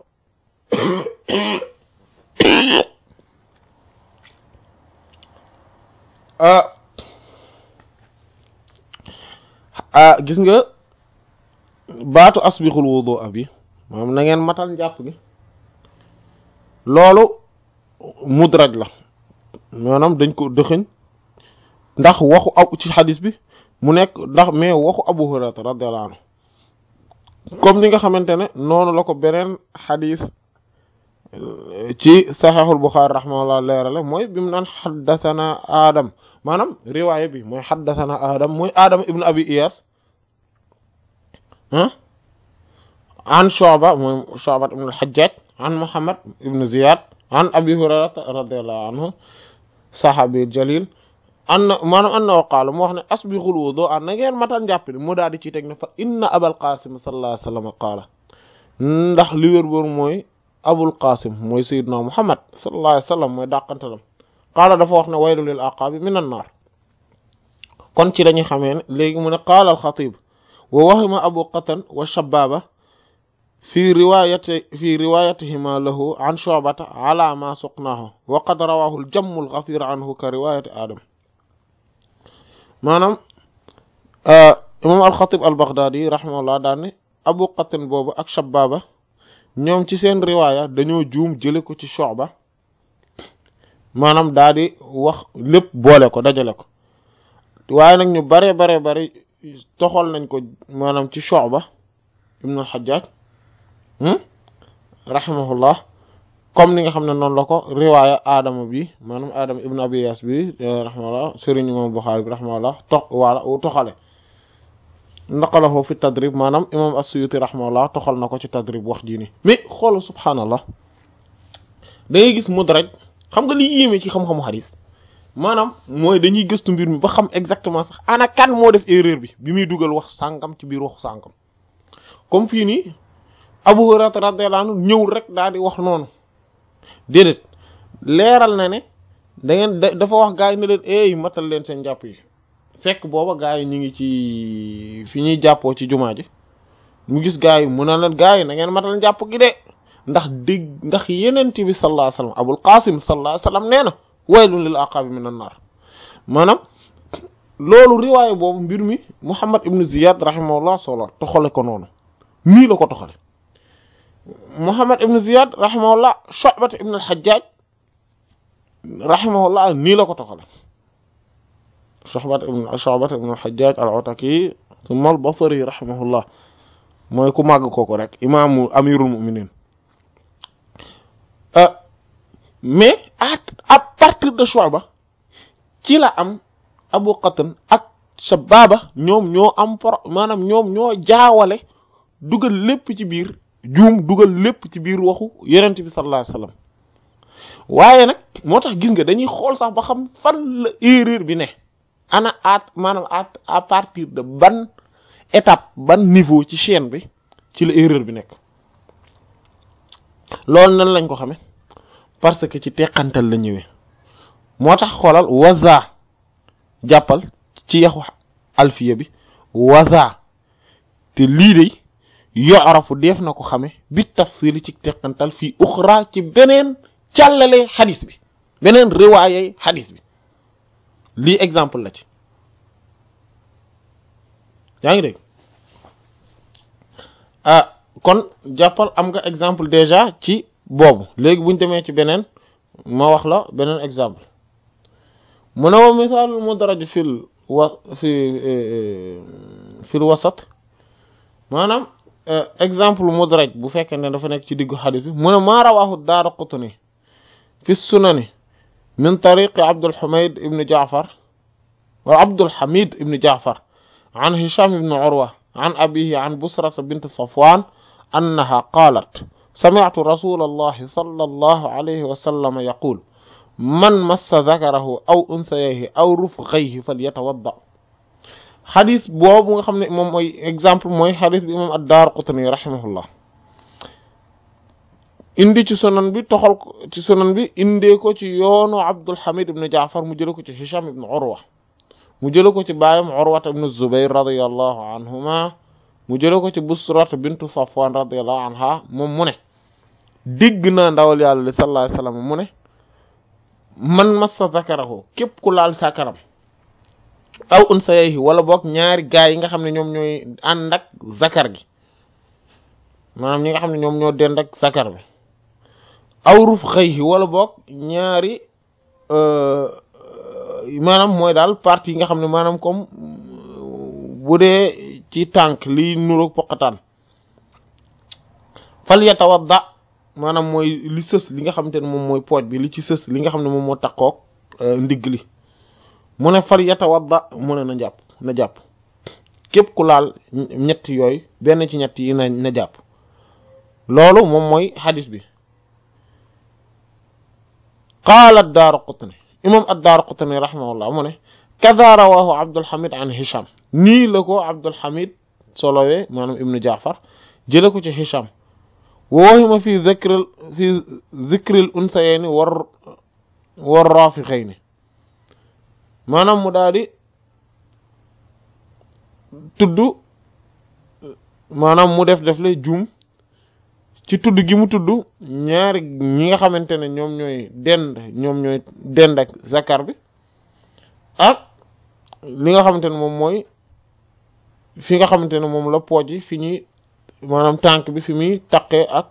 ah gis nga baatu asbixul wudu bi maanaam na ngeen matal njàpp gi loolu mudraj la maanaam dañ ko dëxëñ ndax waxu ab ci xadis bi mu nekk ndax mais waxu abu hurairata radiyallahu anhu comme ni nga xamante ne noonu la ko beneen xadis ci saxeexul buxaari rahimahullah leerale mooy bi mu naan xaddathana adam maanaam riwaaya bi mooy xaddathana adam mooy adam ibnu abi iyas ah an Shu'ba mooy Shu'ba ibnu al-Hajjaj an Muhammad ibnu Ziyad an abi hurayrata radiyallahu anhu sahabi jalil anna maanaam annahu qaala mu wax ne asbixul wudu'a na ngeen matal njàpp ni mu daal di ci teg ne fa inna abal qasim sallallahu alayhi wa sallam qaala ndax li wér boor mooy abul qasim mooy sayyidna muhammad sallallahu alayhi wa sallam mooy dàqantalam qaala dafa wax ne waylu lil aqaabi min an naar kon ci dañuy xamee ne léegi mu ne qaala al xatib wa wahima abu qatan wa shababa fi riwayati fi riwayatihima lahu an shu'bata ala ma suqnaahu wa qad rawahu al jammu al ghafir anhu ka riwayati adam maanaam imam alxatib al baghdadi rahimahullah daan ne abu qatin boobu ak shababa ñoom ci seen riwaaya dañoo juum jële ko ci Shu'ba maanaam daa di wax lépp boole ko dajale ko waaye nag ñu bare bare bare toxal nañ ko maanaam ci Shu'ba ibn al-Hajjaj rahimahullah comme ni nga xam ne noonu la ko riwaaya Adama bi maanaam Adama ibn Abi Yas bi rahimahullah sëriñ imam Bukhari bi rahimahullah tox wala toxale naqalahu fi tadrib maanaam imam as-Suyuti rahimahullah toxal na ko ci tadrib wax jii nii mais xoolu subhaanallah da ngay gis mudraj xam nga li yéeme ci xam-xamu xadis maanaam mooy dañuy gëstu mbir mi ba xam exactement sax ana kan moo def erreur bi bi muy dugal wax sàngam ci biir waxu sàngam comme fii nii Abu Hurayra radiyallahu anhu ñëw rek daal di wax noonu déedéet leeral na ne da ngeen dafa wax gaa yi ne leen eey matal leen seen jàpp yi fekk booba gaa yi ñu ngi ci fi ñuy jàppoo ci jumaa ji mu gis gaa yi mu ne leen gaa yi na ngeen matal jàpp gi de ndax dégg ndax yenent bi sallallahu alayhi wasallam abul qasim sallallahu alayhi wasallam nee na waylun lil aqabi minan nar maanaam loolu riwaaye boobu mbir mi muhammad ibn ziyad rahimahullah solo toxale ko noonu nii la ko toxale muhammad ibn ziyad rahimahullah shu'bat ibn al-hajjaj rahimahullah nii la ko toxale shu'bat ibn shu'bat ibn al-hajjaj al-ataki thumma al-basri rahimahullah mooy ku màgg kooku rek imaamu amirul mu'minin mais à à partir de Shu'ba ci la am Abu Qatan ak Shababa ñoom ñoo am pro maanaam ñoom ñoo jaawale dugal lépp ci biir juum dugal lépp ci biir waxu yonent bi sallallahu alayhi wasallam waaye nag moo tax gis nga dañuy xool sax ba xam fan la erreur bi ne ana at maanaam at à partir de ban étape ban niveau ci chaîne bi ci la erreur bi nekk loolu nan lañ ko xame parce que ci teqantal la ñëwee moo tax xoolal waza jàppal ci yaxu alfiya bi waza te lii de yorafu def na ko xame bi tafsili ci teqantal fii uxra ci beneen càllale xadis bi beneen riwaayay xadis bi lii exemple la ci yaa ngi dégg ah kon jàppal am nga exemple déjà ci boobu léegi buñ demee ci beneen ma wax la beneen exemple mu ne wa misaalul mudraj fil wa fi fil wasat maanaam exemple mudraj bu fekkee ne dafa nekk ci diggu xadis bi mu ne maa rawaahu Daaraqutni fi sunani min tariqi Abdul Humayd ibn Jaafar wa Abdul Hamid ibn Jaafar an Hisham ibn Urwa an abihi an Busrata bint Safwan annaha qaalat sami'tu rasulallahi sallallahu alayhi wa sallam yaqul man massa zakarahu aw unsayayhi aw rufghayhi falyatawadda xadis boobu nga xam ne moom mooy exemple mooy xadis bi imam ad-Daaraqutni rahimahullah indi ci sunan bi toxal ko ci sunan bi indee ko ci yoonu Abdul Hamid ibn Jaafar mu jële ko ci Hisham ibn Urwa mu jële ko ci baayam Urwa ibn Zubayr radiyallahu anhuma mu jële ko ci Busrat bintu Safwan radiyallahu anha moom mu ne dégg naa ndawal yàlla li sallallahu alayhi wasallam mu ne man massa zakarahu képp ku laal sakaram aw unsayayhi wala boog ñaari gaay yi nga xam ne ñoom ñooy ànd ak zakar gi maanaam ñi nga xam ne ñoom ñoo dend ak zakar bi aw ruf xëyhi wala boog ñaari maanaam mooy daal partie yi nga xam ne maanaam comme bu dee ci tànk li nuroog poqataan fal yatawadda maanaam mooy li sës li nga xamante ne moom mooy pooj bi li ci sës li nga xam ne moom moo takkook ndigg li mu ne fal yatawadda mu ne na jàpp na jàpp képp ku laal ñett yooyu benn ci ñett yi na na jàpp loolu moom mooy xadis bi qaala ad-Daaraqutni imam ad-Daaraqutni rahimahullah mu ne kada rawahu Abdul Hamid an Hisham nii la ko Abdul Hamid solowee maanaam ibnu Jaafar jële ko ci Hisham wa wahima fi dhikril fi dhikril unsayayni war war rafiqayni maanaam mu daal di tudd maanaam mu def def le juum ci tudd gi mu tudd ñaari ñi nga xamante ne ñoom ñooy dend ñoom ñooy dend ak zakar bi ak li nga xamante ne moom mooy fi nga xamante ne moom la pooj yi fi ñuy maanaam tànk bi fi muy taqee ak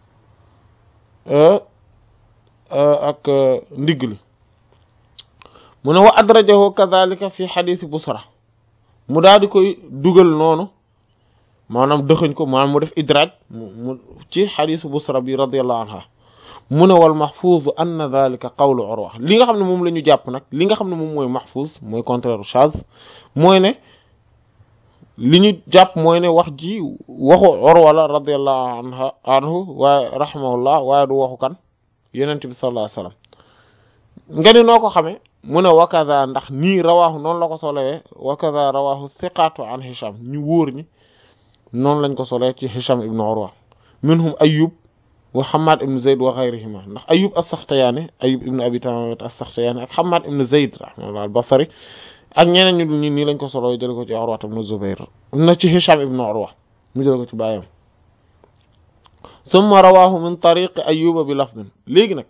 ak ndigg li mu ne wa adrajahu kadhalika fi xadisi busra mu daal di koy dugal noonu maanaam dëxëñ ko maanaam mu def idraaj mu ci xadisu busra bi radiallahu anha mu ne wal mahfuz anna dhalika qawlu urwa li nga xam ne moom la ñu jàpp nag li nga xam ne moom mooy mahfuz mooy contraire chaz mooy ne li ñu jàpp mooy ne wax ji waxu urwa la radiallahu anha anhu waaye rahimahullah waaye du waxu kan yonent bi sallallahu alayhi wasallam nga ni noo ko xamee mu ne wakaza ndax nii rawaahu noonu la ko solowee wakaza rawaahu thiqatu an hisham ñu wóor ñi noonu lañ ko solee ci hisham ibn urwa minhum ayub wa hamad ibn zayd wa ghayrihima ndax ayub as-saxtiyaani ayub ibn abi tamimat as-saxtiyaani ak hamad ibn zayd rahimahullah al-basri ak ñeneen ñu dul ñi nii lañ ko soloo jële ko ci urwa ibn zubayr na ci hisham ibn urwa mu jële ko ci bàyyam summa rawaahu min tariqi ayuba bi lafdin léegi nag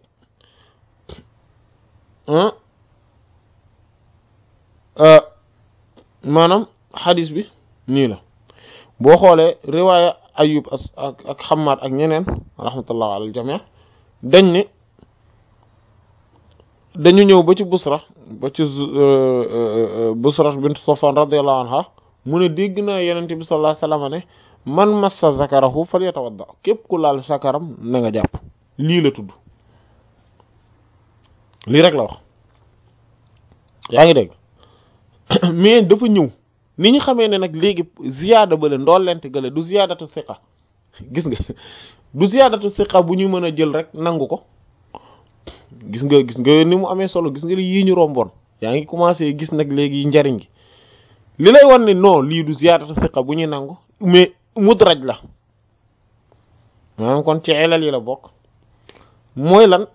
maanaam xadis bi nii la boo xoolee riwaaya ayub ak ak xamaat ak ñeneen rahmatullah alal jamii dañ ne dañu ñëw ba ci busra ba ci busra bint safwan radiyallahu anha mu ne dégg naa yenente bi sallallahu alayhi wasallam ne man massa zakarahu falyatawadda képp ku laal sakaram na nga jàpp lii la tudd lii rek la wax yaa ngi dégg mais dafa ñëw ni ñu xamee ne nag léegi ziyaada bale ndollente gale du ziyaadatu siqa gis nga du ziyaadatu siqa bu ñu mën a jël rek nangu ko gis nga gis nga ni mu amee solo gis nga yii ñu romboon yaa ngi commencé gis nag léegi njariñ gi li lay wan ne non lii du ziyaadatu siqa bu ñuy nangu mais mudraj la maanaam kon ci elal yi la bokk mooy lan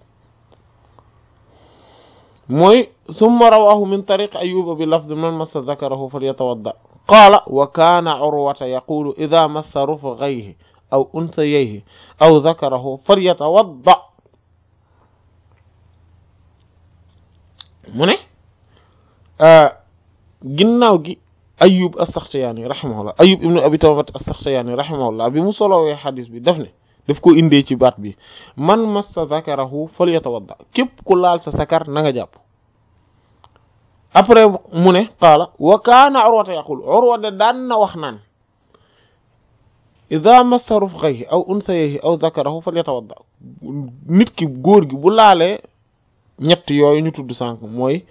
mooy summa rawahu min tariq ayuba bi lafd man massa zakarahu falyatawadda qaala wa kaana urwata yaqulu ida massa rufghayhi aw unsayayhi aw zakarahu falyatawadda mu ne ginnaaw gi ayub astaxtiyaani rahimahullah ayub ibnu abi tawbat astaxtiyaani rahimahullah bi mu solowee xadis bi daf ne daf ko indee ci baat bi man massa zakarahu falyatawadda képp ku laal sa sakar na nga jàpp après mu ne qaala wa kaana urwata yaqul urwa de daan na wax naan ida massa rufqayhi aw unsayhi aw zakarahu falyatawadda nit ki góor gi bu laalee ñett yooyu ñu tudd sànq mooy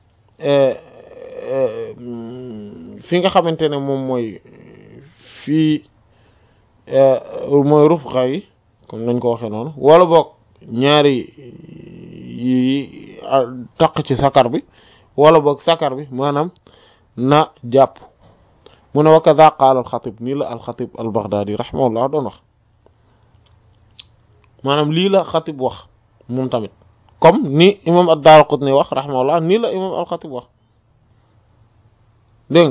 fi nga xamante ne moom mooy fii mooy rufqa yi comme nañ ko waxee noonu wala boog ñaari yi taq ci sakar bi wala boog sakar bi maanaam na jàpp mu ne wa kadha qaala alxatib nii la alxatib albaghdadi rahimahullah doon wax maanaam lii la xatib wax moom tamit comme ni imam ad-Daraqutni wax rahimahullah nii la imam alxatib wax dégg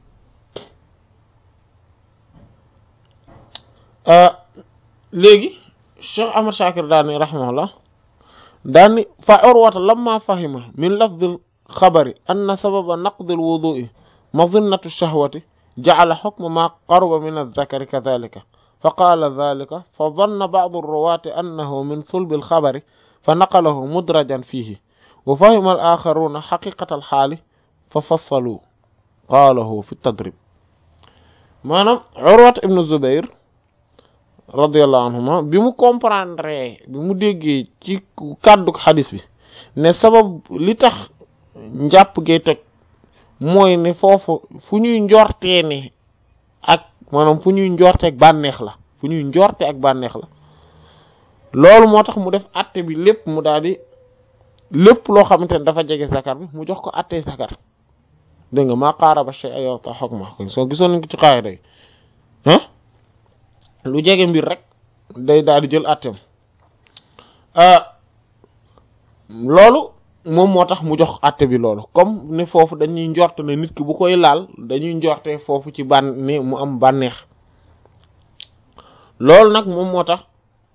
nga léegi Cheikh Ahmad Shakir daani rahimahullah daani fa urwata lamma fahima min lafdil xabari anna sababa naqdil wudu'i madinnatu shahwati ja'ala hukma ma qaruba min adh-dhakari kadhalika fa qaala dhalika fa dhanna ba'du ar-ruwati annahu min sulbi al-khabari fa naqalahu mudrajan fihi wa fahima al-akharuna haqiqata al-hali fa fassalu qaalahu fi tadrib maanaam Urwat ibn Zubair radiyallahu anhuma bi mu comprendre bi mu déggee ci kàddu xadis bi ne sabab li tax njàpp gay toj mooy ne foofu fu ñuy njortee ne ak maanaam fu ñuy njorte ak bànneex la fu ñuy njorte ak bànneex la loolu moo tax mu def atte bi lépp mu daal di lépp loo xamante ne dafa jege zakar bi mu jox ko attey zakar dégg nga maa qaaraba shay'a yu'ta hukma soo gisoon nañ ko ci qaayida yi ah lu jege mbir rek day daal di jël atteem loolu moom moo tax mu jox atte bi loolu comme ne foofu dañuy njort ne nit ki bu koy laal dañuy njorte foofu ci ban ne mu am bànneex loolu nag moom moo tax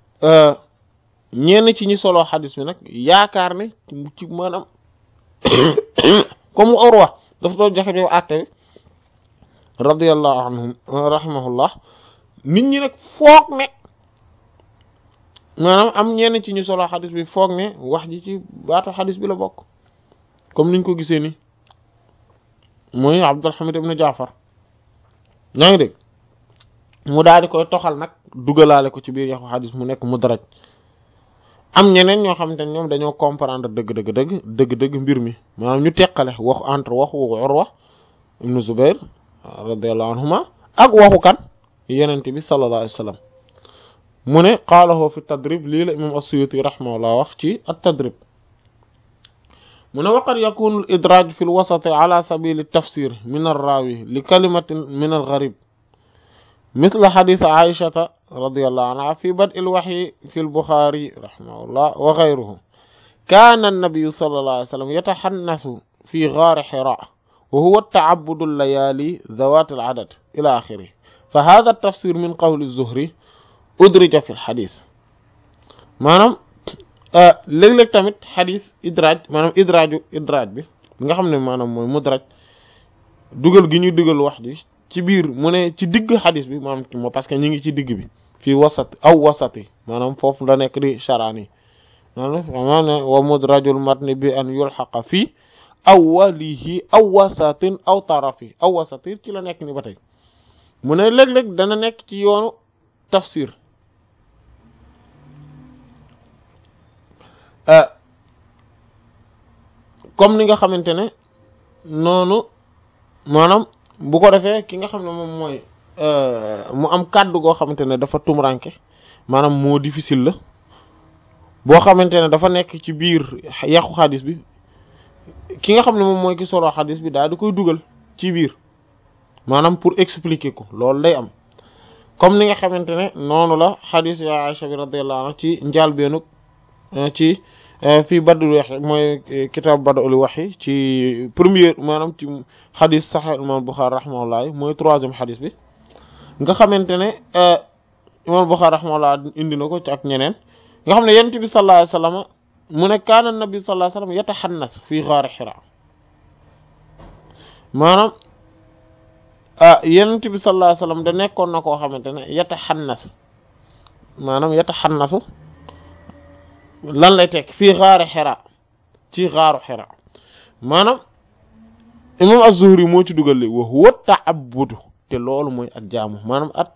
ñenn ci ñi solo xadis bi nag yaakaar ne ci maanaam comme Urwa dafa doon joxe yow àtte bi radiyallahu anhum rahimahullah nit ñi nag foog ne maanaam am ñenn ci ñu solo xadis bi foog ne wax ji ci baatu xadis bi la bokk comme niñ ko gisee ni mooy Abdul Hamid ibn Jaafar ñaa ngi dégg mu daal di koy toxal nag dugalaale ko ci biir yaxu xadis mu nekk mudraj am ñeneen ñoo xamante ne ñoom dañoo comprendre dëgg dëgg dëgg dëgg dëgg mbir mi maanaam ñu teqale waxu entre waxu Urwa ibn Zubair radiyallahu anhuma ak waxu kan yenent bi sallallahu alayhi wasallam mu ne qaalahu fi tadrib lii la imam as-Suyuti rahimahullah wax ci at-tadrib mu ne waqad yakunu al-idraj fi al-wasat ala sabil at-tafsir min ar-rawi li kalimatin min al-gharib مثل حديث عائشة رضي الله عنها في بدء الوحي في البخاري رحمه الله وغيره كان النبي صلى الله عليه وسلم يتحنث في غار حراء وهو التعبد الليالي ذوات العدد إلى آخره فهذا التفسير من قول الزهري أدرج في الحديث maanaam léeg-léeg tamit xadis idraaj maanaam idraaju idraaj bi nga xam ne maanaam mooy mudraj dugal gi ñuy dugal wax ji ci biir mu ne ci digg xadis bi maanaam moo parce que ñu ngi ci digg bi fii wasat aw wasati maanaam foofu la nekk di charani maanaam ne wa mudrajul matni bi an yulxaqa fii awwalihi aw wasatin aw tarafi aw wasatin ci la nekk ni ba tey mu ne léeg-léeg dana nekk ci yoonu tafsir comme ni nga xamante ne noonu maanaam bu ko defee ki nga xam ne moom mooy mu am kàddu goo xamante ne dafa tumuranke maanaam moo difficile la boo xamante ne dafa nekk ci biir yàqu xadis bi ki nga xam ne moom mooy ki solo xadis bi daal di koy dugal ci biir maanaam pour expliquer ko loolu day am comme ni nga xamante ne noonu la xadis ya Aisha bi radiyallahu anha ci njaalbeenug ci fii badul waxi mooy kitaab badul waxi ci premier maanaam ci xadis Sahih imam Bukhari rahimahullah mooy troisième xadis bi nga xamante ne imam Bukhari rahimahullah indi na ko ci ak ñeneen nga xam ne yonent bi sallallahu alayhi wasallam mu ne kaana nabi sallallahu alayhi wasallam yataxannas fii xaari xira maanaam ah yenent bi sallallahu alayhi wasallam da nekkoon na koo xamante ne yataxannasu maanaam yataxannasu lan lay tekk fii xaari xira ci xaaru xira maanaam imam az-Zuhri moo ci dugal li wa huwa ta'abbudu te loolu mooy at jaamu maanaam at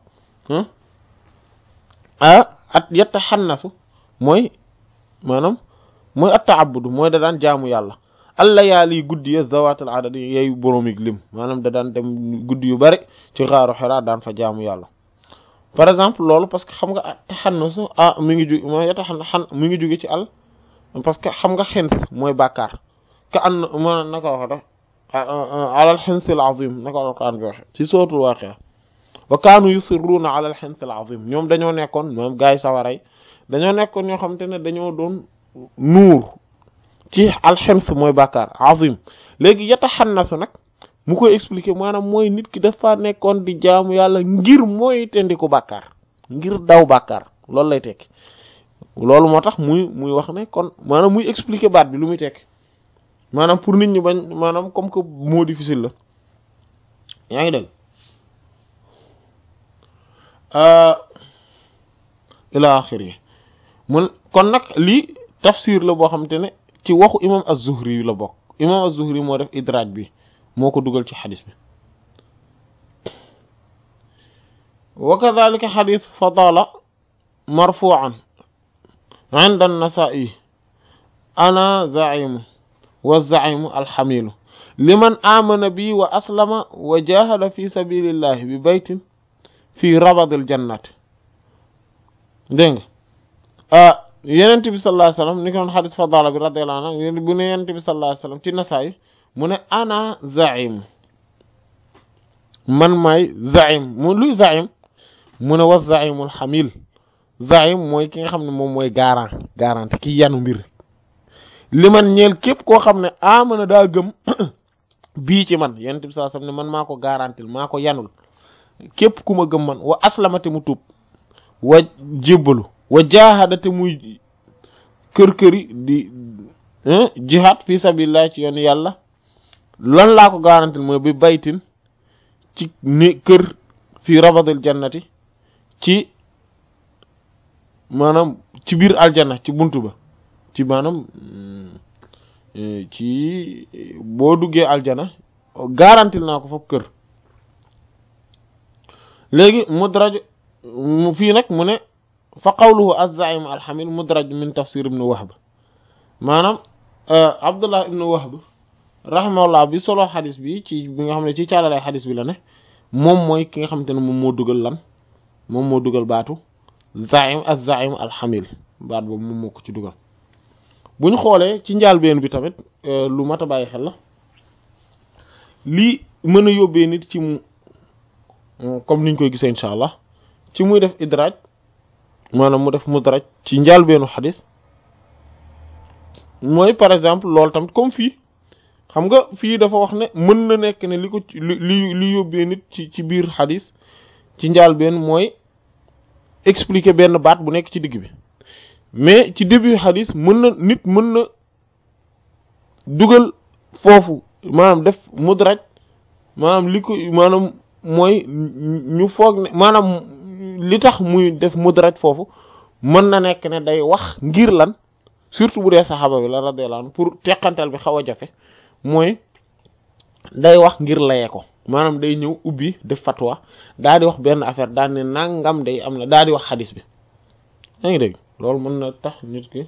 ah at yataxannasu mooy maanaam mooy at ta'abbudu mooy da daan jaamu yàlla alla yaali guddi ya zawatul adad yeyu boroomig lim maanaam da daan dem guddi yu bari ci xaaru Hira daan fa jaamu yàlla par exemple loolu parce que xam nga at taxannasu ah mi ngi ju mooy yataxan mi ngi jóge ci al parce que xam nga xins mooy bàkkaar ka an ma naka wax da alal xinsil azim naka alquran bi waxe ci sootul waaqia wa kaanu yusirruuna alal xinsil azim ñoom dañoo nekkoon moom gaay sawaray dañoo nekkoon ñoo xamante ne dañoo doon nuur ci alxems mooy bàkkaar azim léegi yataxannasu nag mu koy expliquer maanaam mooy nit ki dafa nekkoon di jaamu yàlla ngir mooy tendiku bàkkaar ngir daw bàkkaar loolu lay tekki loolu moo tax muy muy wax ne kon maanaam muy expliquer baat bi lu muy tekki maanaam pour nit ñi bañ maanaam comme que moo difficile la yaa ngi dégg ila axiri mun kon nag lii tafsir la boo xamante ne ci waxu imam az-Zuhri yu la bokk imam az-Zuhri moo def idraaj bi moo ko dugal ci xadis bi wa kadhalika xadis fadala marfu'an inda an-Nasa'i ana za'imu wa za'imu alxamilu liman amana bi wa aslama wa jahada fi sabilillahi bi baytin fi rabadil jannati dégg nga yenent bi sallallahu alayhi wasallam ni ko doon xadis fadala bi radiyallahu anhu bu ne yenent bi sallallahu alayhi wasallam ci nasaay mu ne ana zaim man maay zaim mu luy zaim mu ne wa zaimul xamil zaim mooy ki nga xam ne moom mooy garant garanti ki yanu mbir li man ñeel képp koo xam ne amana daa gëm bii ci man yenent bi sallallahu alayhi wasallam ne man maa ko garantil maa ko yanul képp ku ma gëm man wa aslamate mu tuub wa jébbalu wa jaahadate muy kër-këri di jihad fi sabilillah ci yoon yàlla lan laa ko garantil mooy bi baytin ci ni kër fi rabadil jannati ci maanaam ci biir aljanna ci buntu ba ci maanaam ci boo duggee aljana garantil naa ko foofu kër léegi mudraj mu fii nag mu ne fa qawluhu az-za'im al-hamil mudraj min tafsir ibn wahb maanaam abdullah ibn wahb rahimahullah bi solo xadis bi ci bi nga xam ne ci caalalay xadis bi la ne moom mooy ki nga xamante ne moom moo dugal lan moom moo dugal baatu za'im az-za'im al-hamil baat boobu moom moo ko ci dugal bu ñu xoolee ci njaalbeen bi tamit lu mat a bàyyi xel la lii mën a yóbbee nit ci mu comme niñ koy gisee incha allah ci muy def idraaj maanaam mu def mudraj ci njaalbeenu xadis mooy par exemple loolu tamit comme fii xam nga fii dafa wax ne mën na nekk ne li ko li li yóbbee nit ci ci biir xadis ci njaalbeen mooy expliquer benn baat bu nekk ci digg bi mais ci début xadis mën na nit mën na dugal foofu maanaam def mudraj maanaam li ko maanaam mooy ñu foog ne maanaam li tax muy def mudraj foofu mën na nekk ne day wax ngir lan surtout bu dee saxaaba bi la radiyallahu anhu pour teqantal bi xaw a jafe mooy day wax ngir layee ko maanaam day ñëw ubbi def fatwa daa di wax benn affaire daal ne nangam day am na daa di wax xadis bi yaa ngi dégg loolu mën na tax nit ki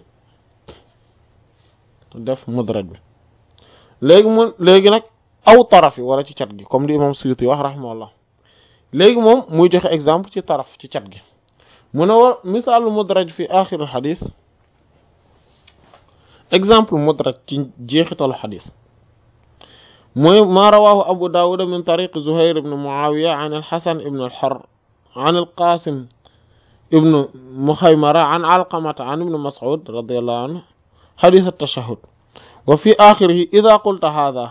def mudraj bi léegi mu léegi nag aw taraf yi wala ci cat gi comme li imam Suyuti wax rahimahullah léegi moom muy joxe exemple ci taraf ci cat gi mu ne war misaalu mudraj fi axir al xadis exemple mudraj ci jeexitalu xadis mooy maa rawaahu abu daawuda min tariq zuhair ibn muawiya an alxasan ibn alxar an alqasim ibn muhaymara an alqamata an ibn mas'ud radiyallahu anhu xadis altashahud wa fi axirihi ida qulta hada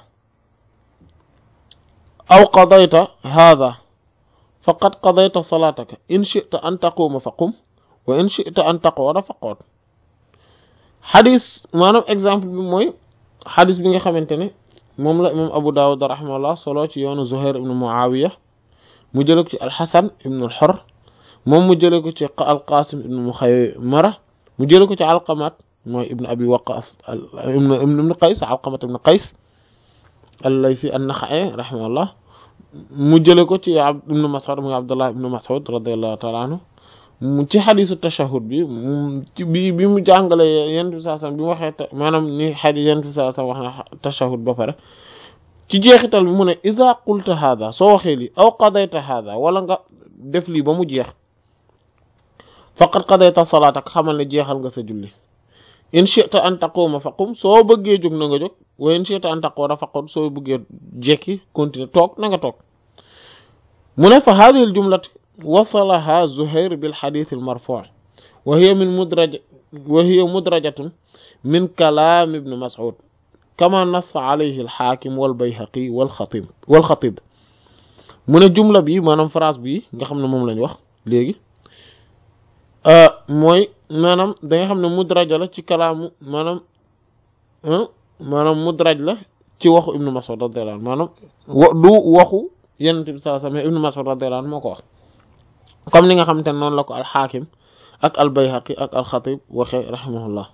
aw qadayta hada faqad qadayta salataka in shi'ta an taquma faqum wa in shi'ta an taq'uda faq'ud xadis maanaam exemple bi mooy xadis bi nga xamante ne moom la imam Abu Dawud rahimahullah solo ci yoonu Zuhair ibn Muawiya mu jële ko ci alxasan ibn al-Hurr moom mu jële ko ci alqasim ibn Mukhaymara mu jële ko ci alqamat mooy ibn abi waqas ibn ibn qays alqamat ibn qays al-laythi an-Nakha'i rahimahullah mu jële ko ci ibn Mas'ud muy Abdullah ibn Mas'ud radiyallahu ta'ala anhu mu ci xadisu tashahud bi ci bi bi mu jàngale yent bi saa sam bi mu waxee maanaam ni xadis yent bi saa sam wax na tashahud ba pare ci jeexital bi mu ne iza qulta hada soo waxee lii aw qadayta hada wala nga def lii ba mu jeex faqad qadayta salaatak xamal ne jeexal nga sa julli in shi'ta an taquma faqum soo bëggee jóg na nga jóg wa in shi'ta an taquda faqud soo bëggee jekki continuer toog na nga toog mu ne fa hadhihi al jumlat wasalaha Zuhair bil xadis al marfu' wa hiya min mudraj wa hiya mudrajatun min kalaam ibn Mas'ud kama nassa alayhi al xaakim wal bayhaqi wal xatib wal xatib mu ne jumla bi maanaam phrase bi nga xam ne moom lañ wax léegi mooy maanaam da nga xam ne mudraja la ci kalaamu maanaam maanaam mudraj la ci waxu ibn Mas'ud radiyallahu anhu maanaam du waxu Yonent bi sallallahu alayhi wasallam ibn Mas'ud radiyallahu anhu moo ko wax comme ni nga xamante ne noonu la ko alxaakim ak albayhaqi ak alxatib waxe rahimahullah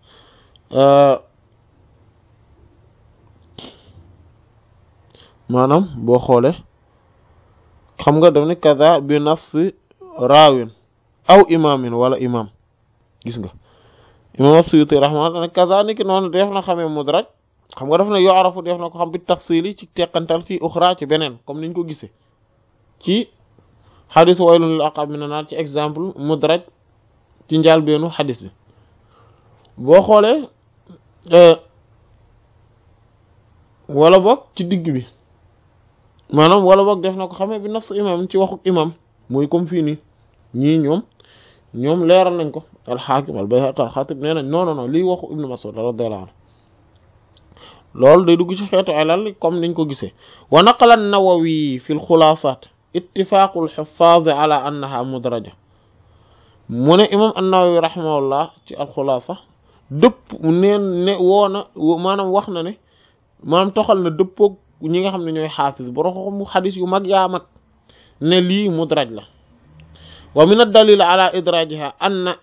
maanaam boo xoole xam nga daf ne kaza bi nafsi raawin aw imaamin wala imaam gis nga imaam as-Suyuti rahimahullah ne kaza ni ki noonu def na xamee mudraj xam nga daf ne yu'rafu def na ko xam bi tafsili ci teqantal fii uxra ci beneen comme niñ ko gisee ci xadis waylun lil aqab mina naar ci exemple mudraj ci njàlbeenu xadis bi boo xoolee wala boog ci digg bi maanaam wala boog def na ko xamee bi nas imam ci waxuk imam muy comme fii nii ñii ñoom ñoom leeral nañ ko alxaakim al bayhaqi al xatib nee nañ non non non lii waxu ibnu mas'ud radiyallahu anhu loolu day dugg ci xeetu alal comme niñ ko gisee wa naqala an-nawawi fi al-xulaasaat ittifaaqul xuffaaz ala annaha mudraja mu ne imam an-Nawawi rahimahullah ci alxulaasa dëpp neen ne woona maanaam wax na ne maanaam toxal na dëppoog ñi nga xam ne ñooy xaafis boroxo mu xadis yu mag yaa mag ne lii mudraj la wa min ad-dalil ala idrajiha anna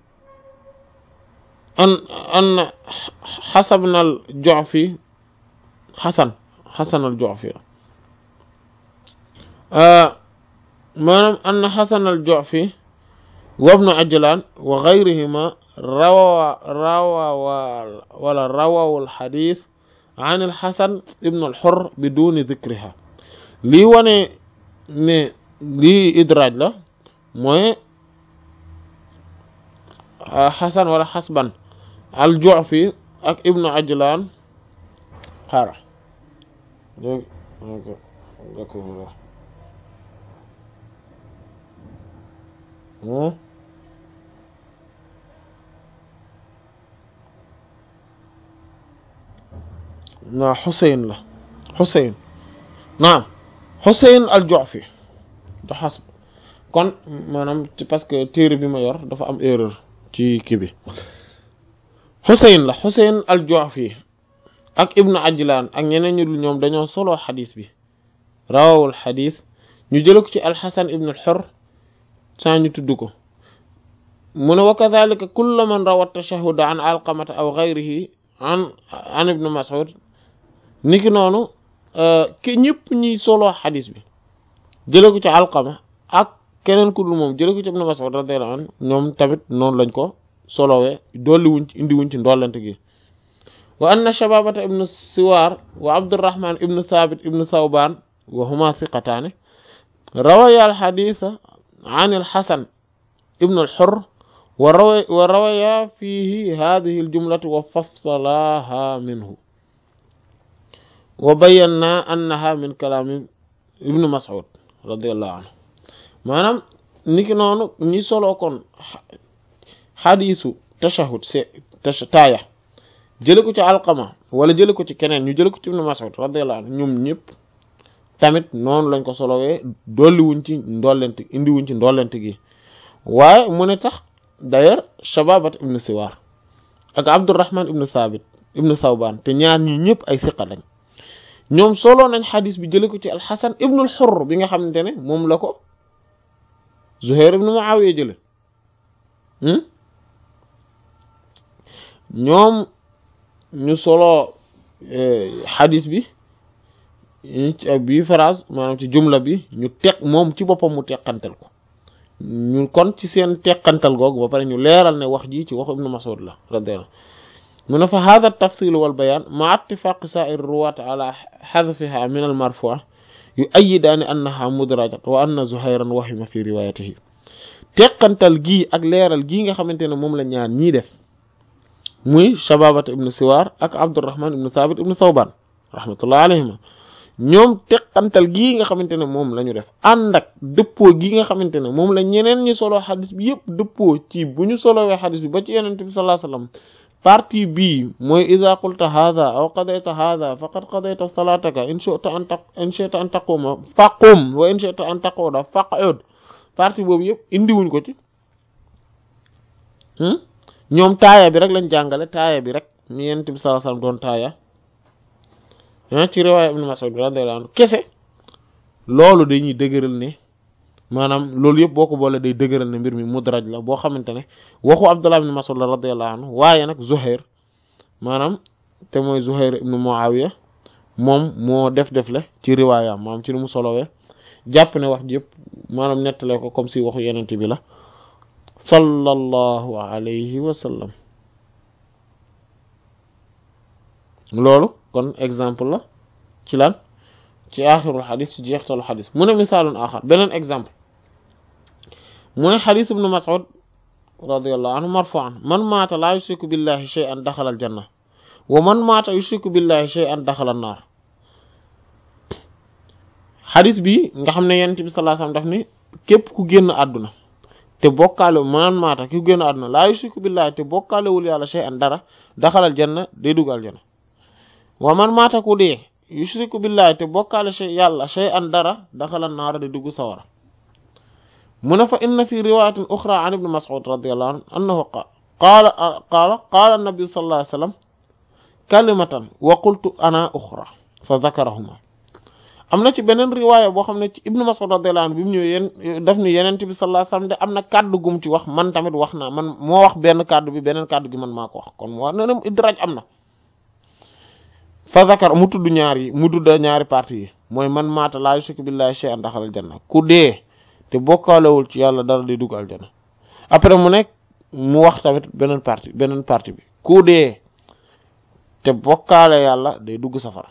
an anna xasabna al-Ju'fi xasan xasan al-Ju'fi maanaam anna xasan al-Ju'fi wa ibnu Ajlan wa gayrihima rawa rawa wala rawaw al-xadis an al-Xasan ibnu al-Xurr biduni dikriha lii wane ne lii idraaj la mooy xasan wala xasban al-Ju'fi ak ibnu Ajlan xaara na Xuseyn la Xuseyn naam Xuseyn al-Ju'fi da xasb kon maanaam parce que téere bi ma yor dafa am erreur ci kii bi Xuseyn la Xuseyn al-Ju'fi ak Ibnu Ajlan ak ñeneen ñu dul ñoom dañoo solo xadis bi rawawul xadis ñu jële ko ci al-Hasan ibn al-Hurr saa ñu tudd ko mu ne wa kadhalika kullu man rawa tashahhud an alqamata aw ghayrihi an an ibn Mas'ud niki noonu ki ñëpp ñi solo xadis bi jële ko ci alqama ak keneen ku dul moom jële ko ci ibn Mas'ud radiyallahu anhu ñoom tamit noonu lañ ko solowee dolli wuñ ci indi wuñ ci ndollent gi wa anna shababata ibnu siwaar wa abdurrahman ibnu thabit ibnu thawban wa huma thiqataani rawaya alxadisa an alxasan ibnu alxurr wa rawa wa rawaya fihi hadihi aljumlatu wa fassalaha minhu wa bayanna annaha min kalaami ibnu mas'ud radiyallahu anhu maanaam niki noonu ñi soloo kon xadisu tashahud se taaya jële ko ci alqama wala jële ko ci keneen ñu jële ko ci ibnu mas'ud radiyallahu anhu ñoom ñëpp tamit noonu lañ ko solowee dolli wuñ ci ndollent indi wuñ ci ndollent gi waaye mu ne tax d'ailleurs shababat ibnu siwaar ak Abdurrahman ibn Sabit ibn Sawban te ñaar ñi ñëpp ay siqa lañ ñoom solo nañ xadis bi jële ko ci alxasan ibn al-Hurr bi nga xamante ne moom la ko Zuhair ibn Muawiya jële ñoom ñu solo xadis bi bi phrase maanaam ci jumla bi ñu teq moom ci boppam mu teqantal ko ñu kon ci seen teqantal googu ba pare ñu leeral ne wax ji ci waxu ibnu Mas'ud la radiyallahu mu ne fa hada tafsil wal bayan ma ittifaq sa'ir ruwat ala hadfiha min al marfu' yu'ayyidaani annaha mudrajat wa anna Zuhayran wahima fi riwayatihi teqantal gii ak leeral gii nga xamante ne moom la ñaar ñii def muy Shababat ibnu Siwar ak Abdurrahman ibnu Thabit ibnu Thawban rahmatullah alayhima ñoom teqantal gii nga xamante ne moom la ñu def ànd ak dëppoo gii nga xamante ne moom la ñeneen ñi solo xadis bi yëpp dëppoo ci bu ñu solowee xadis bi ba ci yenente bi sallallahu alayhi wasallam partie bii mooy ida qulta hadha aw qadayta hadha faqad qadayta salataka in shi'ta an taq in shi'ta an taquma faqum wa in shi'ta an taquda faq'ud partie boobu yëpp indiwuñ ko ci ñoom taaya bi rek lañ jàngale taaya bi rek ni yenente bi sallallahu alayhi wasallam doon taaya ci riwaaya ibn Mas'ud radiyallahu anhu kese loolu dañuy dëgëral ne maanaam loolu yëpp boo ko boole day dëgëral ne mbir mi mudraj la boo xamante ne waxu Abdullah ibn Mas'ud la radiyallahu anhu waaye nag Zuhair maanaam te mooy Zuhair ibn Muawiya moom moo def def le ci riwaayam maanaam ci ni mu solowee jàpp ne wax ji yëpp maanaam nettale ko comme si waxu yenent bi la sallallahu alayhi wa sallam loolu kon exemple la ci lan ci aaxirul xadis ci jeextalu xadis mu ne misaalun axar beneen exemple mooy xadis ibnu mas'ud radiyallahu anhu marfu'an man maata laa yushriku billahi shay'an daxala al janna wa man maata yushriku billahi shay'an daxala an naar xadis bi nga xam ne yonent bi sallallahu alayhi wasallam daf ni képp ku génn àdduna te bokkaale man maata ki ku génn àdduna laa yushriku billahi te bokkaalewul yàlla shay'an dara daxala al janna day dugg al janna wa man maata ku dee yushriku billahi te bokkaale shay yàlla shay an dara daxala naara di dugg sawara mu ne fa inna fi riwayatin uxra an ibni mas'ud radiyallahu anhu annahu qaala qaala qaala annabi sallallahu alayhi wasallam kalimatan wa qultu ana uxra fa zakarahuma am na ci beneen riwaaya boo xam ne ci ibnu mas'ud radiyallahu anhu bi mu ñëw yéen daf ni yenent bi sallallahu alayhi wasallam de am na kàddu gum ci wax man tamit wax naa man moo wax benn kàddu bi beneen kàddu gi man maa ko wax kon moo ne na idraaj am na fa zakar mu tudd ñaar yi mu tudd ñaari parti yi mooy man maata laa yushriku billahi shay'an daxalal janna ku dee te bokkaalewul ci yàlla dara di dugg aljanna après mu nekk mu wax tamit beneen parti beneen parti bi ku dee te bokkaale yàlla day dugg safara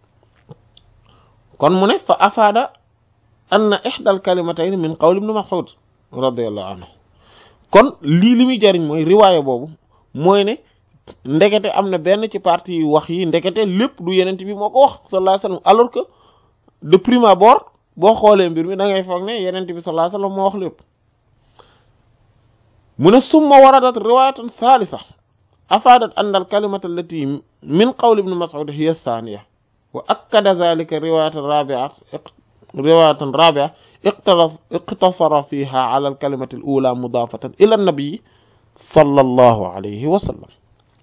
kon mu ne fa afaada anna ihdal kalimatayn min qawl ibn mas'ud radiyallahu anhu kon lii li muy jariñ mooy riwaaya boobu mooy ne ndekete am na benn ci partie yu wax yi ndekete lépp du yenent bi moo ko wax sallallahu alayhi wasallam alors que de prime abord boo xoolee mbir mi da ngay foog ne yenent bi sallallahu alayhi wasallam moo wax lépp mu ne summa waradat riwayatan thalitha afadat anna al kalimata allati min qawl ibn mas'ud hiya thaniya wa akkada dhalika riwayatan rabi'at riwayatan rabi'a iqtasara fiha ala al kalimati al ula mudafatan ila an-nabi sallallahu alayhi wa sallam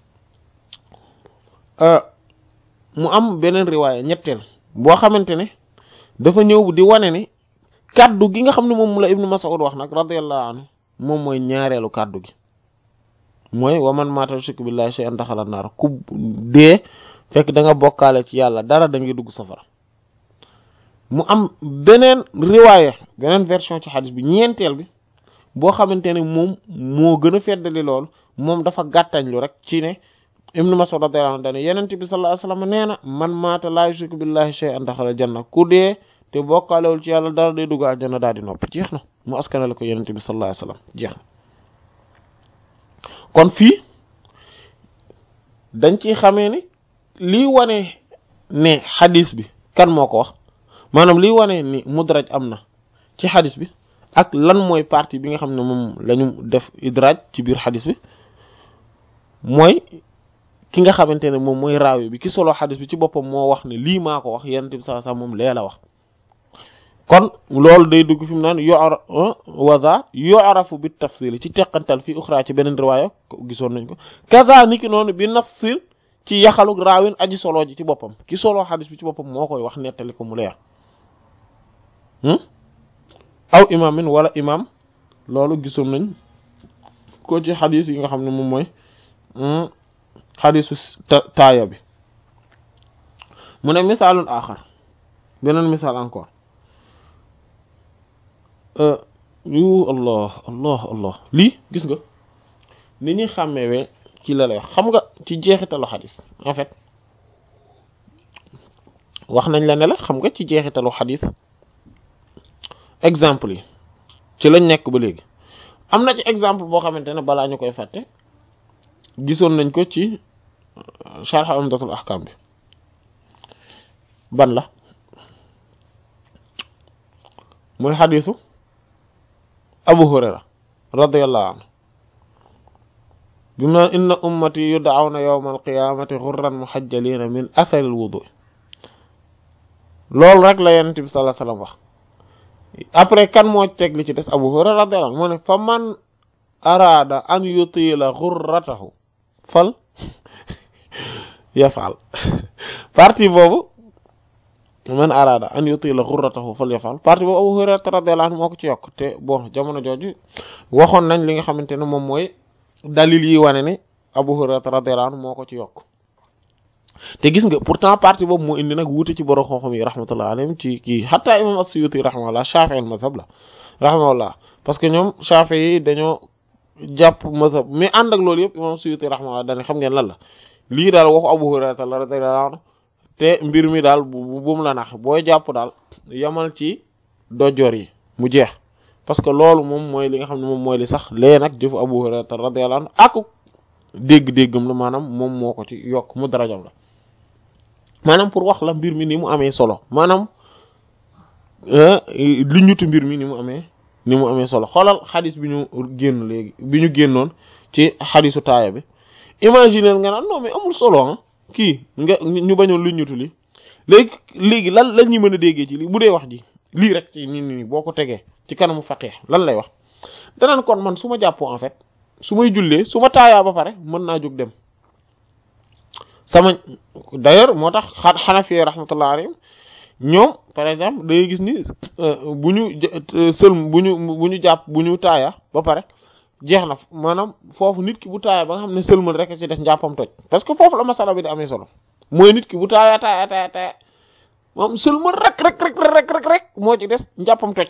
mu am beneen riwaaya ñetteel boo xamante ne dafa ñëw di wane ne kaddu gi nga xam ne moom la ibnu Mas'ud wax nag radiyallahu anhu moom mooy ñaareelu kaddu gi mooy wa man maata yushriku billahi shay'an daxala naar ku dee fekk da nga bokkaale ci yàlla dara da ngay dugg safara mu am beneen riwaaya beneen version ci xadis bi ñeenteel bi boo xamante ne moom moo gën a feddali loolu moom dafa gàttañlu rek ci ne ibnu Mas'ud radiyallahu anhu dane yenente bi sallallahu alayhi wasallam nee na man maata laa yushriku billahi shay'an daxala janna ku dee te bokkaalewul ci yàlla dara day dugg aljanna daal di noppi jeex na mu askanale ko yenente bi sallallahu alayhi wasallam jeex na kon fii dañ ciy xamee ni lii wane ne xadis bi kan moo ko wax maanaam lii wane ni mudraj am na ci xadis bi ak lan mooy partie bi nga xam ne moom lañu def idraaj ci biir xadis bi mooy ki nga xamante ne moom mooy raawi bi ki solo xadis bi ci boppam moo wax ne lii maa ko wax yenent bi sallallahu alayhi wasallam moom lee la wax kon loolu day dugg fi mu naan yora waza yorafu bi tafsil ci teqantal fi uxra ci beneen riwaaya gisoon nañ ko kaza niki noonu bi nafsil ci yaxalu raawin aji solo ji ci boppam ki solo xadis bi ci boppam moo koy wax nettali ko mu leer aw imaamin wala imaam loolu gisoon nañ ko ci xadis yi nga xam ne moom mooy xadisu taaya bi mu ne misaalul axar beneen misaal encore yu allah allah allah lii gis nga ni ñuy xàmmewee ci la lay wax xam nga ci jeexitalu xadis en fait wax nañ la ne la xam nga ci jeexitalu xadis exemple yi ci lañ nekk ba léegi am na ci exemple boo xamante ne balaa ñu koy fàtte gisoon nañ ko ci sharh umdatul ahkam bi ban la mooy xadisu abu hurayra radiyallahu anhu bi ma inna ummati yud'awna yawma alqiyamati ghurran muhajjalina min athari alwudu loolu rek la yonent bi sallallahu alayhi wasallam wax après kan moo teg li ci des abu hurayra radiyallahu anhu moo ne fa man araada an yutila ghurratahu fal yafal partie boobu man araada an yutila ghurratahu fal yafal partie boobu Abu Hurayra radiyallahu anhu moo ko ci yokk te bon jamono jooju waxoon nañ li nga xamante ne moom mooy dalil yi wane ne Abu Hurayra radiyallahu anhu moo ko ci yokk te gis nga pourtant partie boobu moo indi nag wuute ci borom xam-xam yi rahmatullah alayhim ci kii hatta imam as-Suyuti rahimahullah Shafi'i al-mazhab la rahimahullah parce que ñoom Shafi'i yi dañoo jàpp mazhab mais ànd ak loolu yëpp imam as-Suyuti rahimahullah dañ xam ngeen lan la lii daal waxu Abu Hurayra radiyallahu anhu te mbir mi daal bu bu mu la nax booy jàpp daal yamal ci dojor yi mu jeex parce que loolu moom mooy li nga xam ne moom mooy li sax lee nag jëfu Abu Hurayra radiyallahu anhu ak dégg-déggam la maanaam moom moo ko ci yokk mu darajam la maanaam pour wax la mbir mi ni mu amee solo maanaam lu ñutu mbir mi ni mu amee ni mu amee solo xoolal xadis bi ñu génn léegi bi ñu génnoon ci xadisu taaya bi imaginer nga naan non mais amul solo ah kii nga ñu bañoon lu ñutu li léegi léegi lan lan ñu mën a déggee ci lii bu dee wax ji lii rek ci nii nii boo ko tegee ci kanamu faqih lan lay wax danaan kon man su ma jàppoo en fait su may jullee su ma taayaa ba pare mën naa jóg dem sama d'ailleurs moo tax xanafi rahmatullah alayhim ñoom par exemple da ngay gis ni bu ñu sëlm bu ñu bu ñu jàpp bu ñu taaya ba pare jeex na maanaam foofu nit ki bu taaya ba nga xam ne sëlmal rek ci des njàppam toj parce que foofu la masala bi di amee solo mooy nit ki bu taaya taaya taaya taaya moom sëlmal rek rek rek rek rek rek moo ci des njàppam toj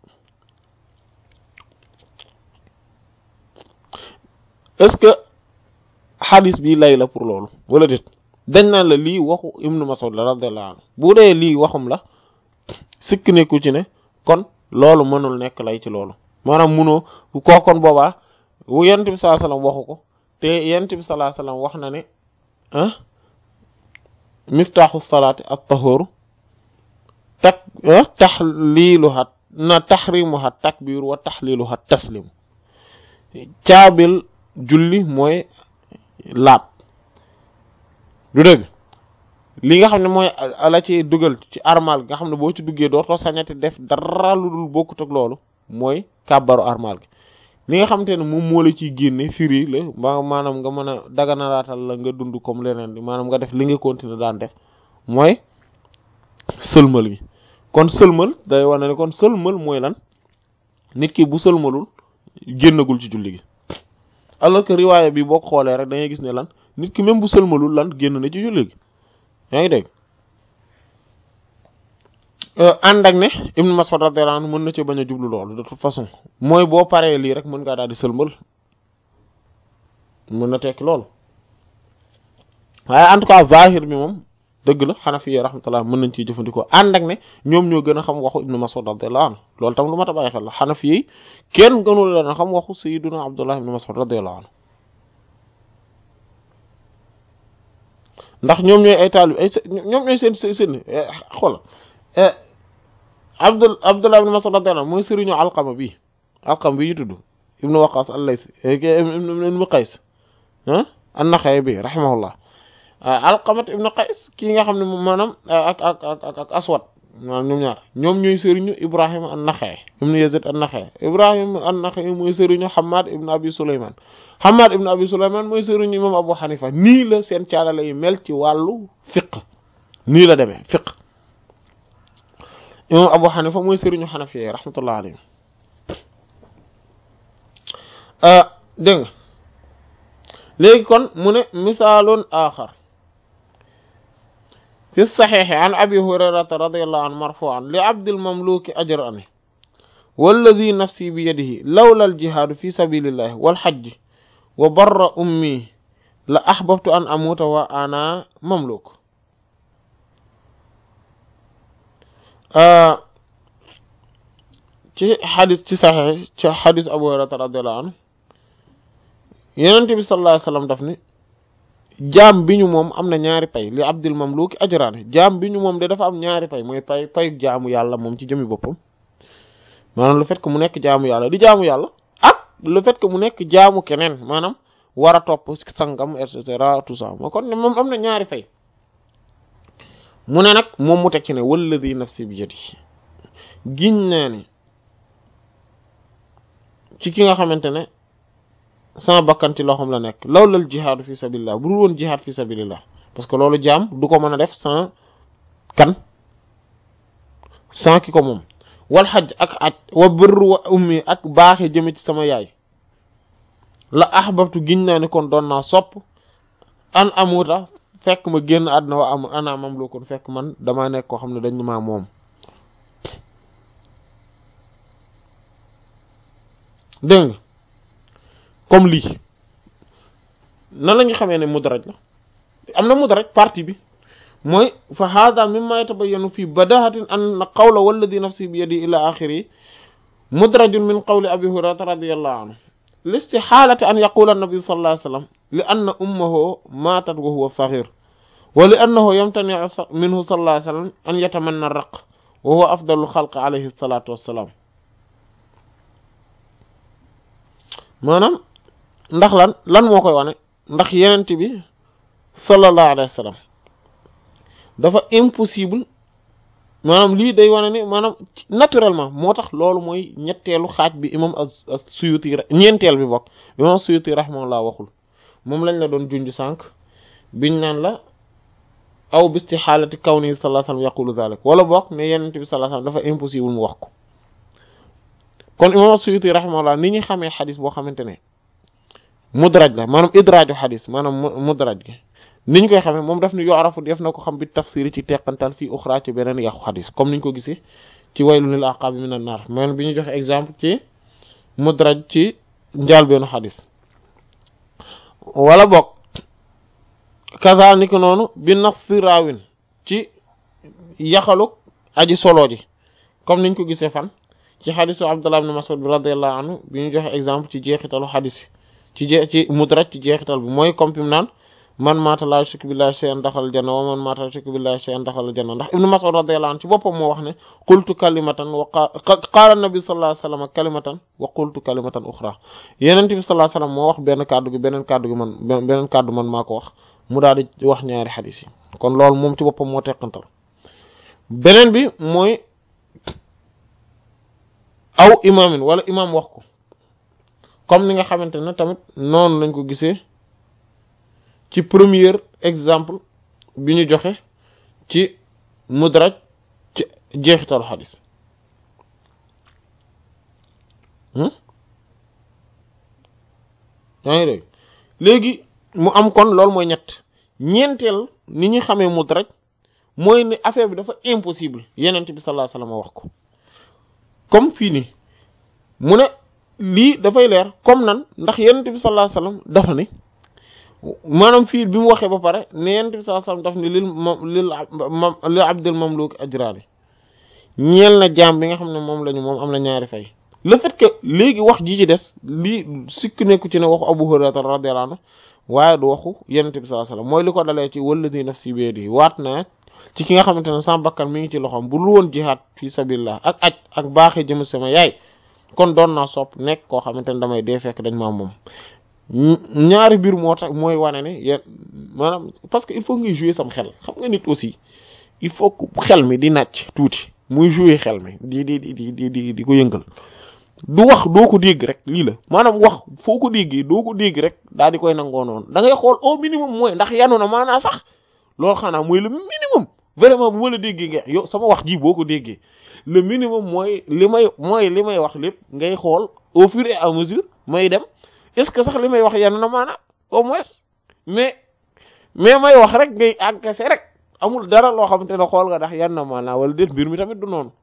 est-ce que xadis bi lay la pour loolu wala déet dañ naan la lii waxu ibnu Mas'ud la radiyallahu anhu bu dee lii waxum la sikk nekku ci ne kon loolu mënul nekk lay ci loolu maanaam munoo koo kon boobaa yonent bi sallallahu alayhi wasallam waxu ko te yonent bi sallallahu alayhi wasallam wax na ne ah miftaaxu salaati at-tahuur tak taxliiluha na taxrimuha takbiir wa taxliiluha taslim caabil julli mooy laab du dëgg li nga xam ne mooy la ci dugal ci armal nga xam ne boo ci duggee dootoo sañati def dara lu dul bokkut ak loolu mooy kàbbaru armal gi li nga xamante ne moom moo la ciy génne firi la ba maanaam nga mën a daganalaatal la nga dund comme leneen di maanaam nga def li nga continuer daan def mooy sëlmal gi kon sëlmal day wane ne kon sëlmal mooy lan nit ki bu sëlmalul génnagul ci julli gi alors que riwaaya bi boo ko xoolee rek da ngay gis ne lan nit ki même bu sëlmalul lan génn na ci julli gi yaa ngi dégg ànd ak ne Ibn Mas'ud radiyallahu anhu mën na ci bañ a jublu loolu de toute façon mooy boo paree lii rek mën ngaa daal di sëlmal mën na tekki loolu waaye en tout cas zahir bi moom dëgg la Hanafi rahmatullah mën nañ ciy jëfandikoo ànd ak ne ñoom ñoo gën a xam waxu Ibn Mas'ud radiyallahu anhu loolu tam lu mat a bàyyi xel la Hanafi yi kenn gënul leen a xam waxu Sayyiduna Abdullah ibn Mas'ud radiyallahu anhu ndax ñoom ñooy ay taalib ay ñoom ñooy seen seen xool Abdul Abdullah ibn Mas'ud radiyallahu anhu mooy sëriñu Alqama bi Alqama bi ñu tudd ibnu Waqas al-Layth ibnu Qays ah an-Nakha'i bi rahimahullah Alqamat ibnu Qays kii nga xam ne moom maanaam ak ak ak ak Aswad maanaam ñoom ñaar ñoom ñooy sëriñu Ibrahim an-Naxa'i ibn Yazid an-Naxa'i Ibrahim an-Naxa'i mooy sëriñu Hammad ibn Abi Sulayman Hammad ibn Abi Sulayman mooy sëriñu imam Abu Hanifa nii la seen caalale yi mel ci wàllu fiqh nii la demee fiqh imam Abu Hanifa mooy sëriñu Hanafi rahmatullah alayhi dégg nga léegi kon mu ne misaalun axar fi saxiixi an abi hurayrata radiallahu anhu marfuan li abdil mamluki ajrani walladi nafsi bi yadihi lawla aljihaadu fi sabilillahi walxajji wa barra ummi la axbabtu an amuuta wa ana mamluk ci xadis ci saxiix ci xadis abu hurayrata radiallahu anhu yenente bi sallallahu alayhi wasallam daf ni jaam bi ñu moom am na ñaari pay li abdul mamluki ajraani jaam bi ñu moom de dafa am ñaari pay mooy pay payu jaamu yàlla moom ci jëmi boppam maanaam le fait que mu nekk jaamu yàlla di jaamu yàlla ak le fait que mu nekk jaamu keneen maanaam war a topp sangam et cetera tout ça moo kon ne moom am na ñaari fay mu ne nag moom mu teg ci ne walladi nafsi bi yadihi giñ naa ne ci ki nga xamante ne sama bakkan ci loxoom la nekk lawlal jihaadu fi sabilillah bu dul woon jihaad fi sabilillah parce que loolu jaam du ko mën a def sans kan sans ki ko moom wal xaj ak aj wa birru wa ummi ak baaxe jëme ci sama yaay la ahbabtu giñ naa ne kon doon naa sopp an amuta fekk ma génn àdduna wa am ana mam loo kon fekk man damaa nekk koo xam ne dañ maa moom dégg nga comme lii nan la ñu xamee ne mudraj la am na mudraj partie bi mooy fa hada mimma yatabayyanu fi badahatin an qawla walladi nafsi bi yadi ila axiri mudrajun min qawli abi hurayrata radiyallahu anhu listixaalati an yaqula annabi sallallahu alayhi wasallam li anna ummahu maatat wa huwa saghir wa li annahu yamtani'u minhu sallallahu alayhi wasallam an yatamanna raq wa huwa afdalu xalq alayhi salatu wassalam maanaam ndax lan lan moo koy wane ndax yenent bi sallallahu alayhi wa sallam dafa impossible maanaam lii day wane ni maanaam naturellement moo tax loolu mooy ñetteelu xaaj bi imam as-Suyuti ñeenteel bi bokk imam as-Suyuti rahimahullah waxul moom lañ la doon junj sànq biñ naan la aw bisti xaalati kawni sallallahu alayhi wa sallam yaqulu zalik wala bokk ne yenent bi sallallahu alayhi wa sallam dafa impossible mu wax ko kon imam as-Suyuti rahimahullah ni ñu xamee xadis boo xamante ne mudraj la maanaam idraaju xadis maanaam mudraj gi ni ñu koy xamee moom daf ni yorafu def na ko xam bi tafsiri ci teqantal fii uxra ci beneen yàqu xadis comme ni ñu ko gisee ci waylun lil aqaabi minan naar maanaam bi ñu joxe exemple ci mudraj ci njaalbeenu xadis wala bokk kaza ni ko noonu bi nafsi raawin ci yaxaluk aji solo ji comme niñ ko gisee fan ci xadisu Abdullah ibn Mas'ud bi radiyallahu anhu bi ñu joxe exemple ci jeexitalu xadis ci je ci mudraj ci jeexital bi mooy comme fi mu naan man maata laa yushriku billahi shay'an daxal janna wa man maata yushriku billahi shay'an daxal janna ndax ibnu Mas'ud radiyallahu anhu ci boppam moo wax ne qultu kalimatan wa qaala nabi sallallahu alayhi wasallam kalimatan wa qultu kalimatan uxra yeneen bi sallallahu alayhi wasallam moo wax benn kàddu gi beneen kàddu gi man beneen kàddu man maa ko wax mu daal di wax ñaari xadis yi kon loolu moom ci boppam moo teqantal beneen bi mooy aw imaamin wala imaam wax ko comme ni nga xamante ne tamit noonu lañ ko gisee ci premier exemple bi ñu joxe ci mudraj ci jeexitalu xadis yaa ngi dégg léegi mu am kon loolu mooy ñett ñeenteel ni ñu xamee mudraj mooy ne affaire bi dafa impossible yenent bi sallallahu alayhi wasallam wax ko comme fii nii mu ne lii dafay leer comme nan ndax yenent bi sallallahu alayhi wasallam dafa ni maanaam fii bi mu waxee ba pare ne yenent bi sallallahu alayhi wasallam daf ni lil ma lil li abdul mamluk ajraani ñeel na jaam bi nga xam ne moom lañu moom am na ñaari fay le fait que léegi wax ji ci des lii sikk nekku ci ne waxu Abu Hurayra radiyallahu anhu waaye du waxu yenent bi sallallahu alayhi wasallam mooy li ko dalee ci walladi nafsi bi yadihi waat naa ci ki nga xamante ne sama bakkan mi ngi ci loxoom bu lu woon jihaad fi sabilillah ak aj ak baaxee jëm sama yaay kon doon naa sopp nekk koo xamante ne damay dee fekk dañ maa moom ñaari mbir moo tax mooy wane ne yéen maanaam parce que il faut ngay jouer sam xel xam nga nit aussi il faut que xel mi di nàcc tuuti muy jouer xel mi di di di di di di ko yëngal du wax doo ko dégg rek lii la maanaam wax foo ko déggee doo ko dégg rek daal di koy nangoo noonu da ngay xool au minimum mooy ndax yanu na maanaa sax loolu xanaa mooy le minimum vraiment bu ma la déggee nga yow sama wax ji boo ko déggee le minimum mooy li may mooy li may wax lépp ngay xool au fur et à mesure may dem est-ce que sax li may wax yanu na maanaa au moins mais mais may wax rek ngay encaisser rek amul dara loo xamante ne xool nga ndax yan na maanaa wala déet mbir mi tamit du noonu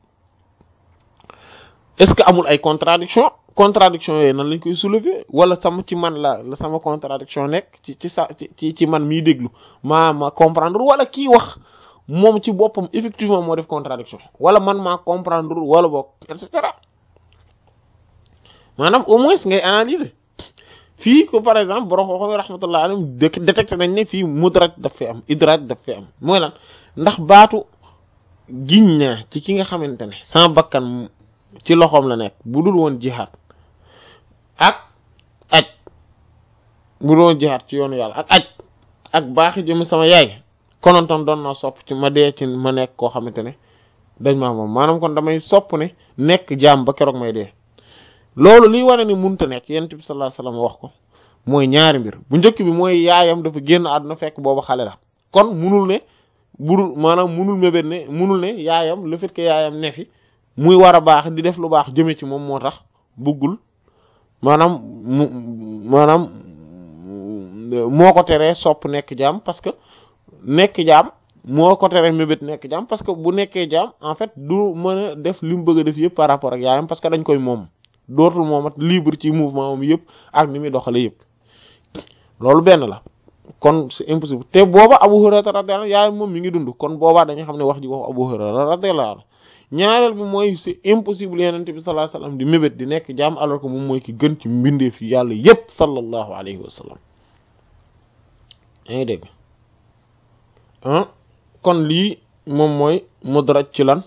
est-ce que amul ay contradiction contradiction yooyu nan lañ koy soulever wala sama ci man la la sama contradiction nekk ci ci sa ci ci man miy déglu maa ma comprendre wala kii wax moom ci boppam effectivement moo def contradiction wala man maa comprendre wala boog et cetera maanaam au moins ngay analyser fii ko par exemple borom xooxam rahmatullah alayhi détecté nañ ne fii mudraj daf fi am idraj daf fi am mooy lan ndax baatu giñ naa ci ki nga xamante ne sama bakkan ci loxoom la nekk bu dul woon jihaad ak aj bu dul woon jihaad ci yoonu yàlla ak aj ak baaxi jëm sama yaay konontoon doon naa sopp ci ma dee ci ma nekk koo xamante ne dañ maa moom maanaam kon damay sopp ne nekk jaam ba keroog may dee loolu liy wane ni munta nekk yonent bi sallallahu alayhi wasallam wax ko mooy ñaari mbir bu njëkk bi mooy yaayam dafa génn àdduna fekk boobu xale la kon munul ne budul maanaam munul mébét ne munul ne yaayam le fait que yaayam ne fi muy war a baax di def lu baax jëme ci moom moo tax bëggul maanaam mu maanaam moo ko teree sopp nekk jaam parce que nekk jaam moo ko teree mébét nekk jaam parce que bu nekkee jaam en fait du mën a def li mu bëgg a def yëpp par rapport ak yaayam parce que dañ koy moom dootul moomat libre ci mouvement moom yëpp ak ni muy doxale yëpp loolu benn la kon c'est impossible te booba Abu Hurayra radiyallahu anhu yaayam moom mi ngi dund kon boobaa dañu xam ne wax ji wax Abu Hurayra radiyallahu anhu ñaareel bi mooy c'est impossible yenente bi sallallahu alayhi wasallam di mébét di nekk jaam alors que moom mooy ki gën ci mbindeef yi yàlla yépp sallallahu alayhi wa sallam yaa ngi dégg ah kon lii moom mooy mudraj ci lan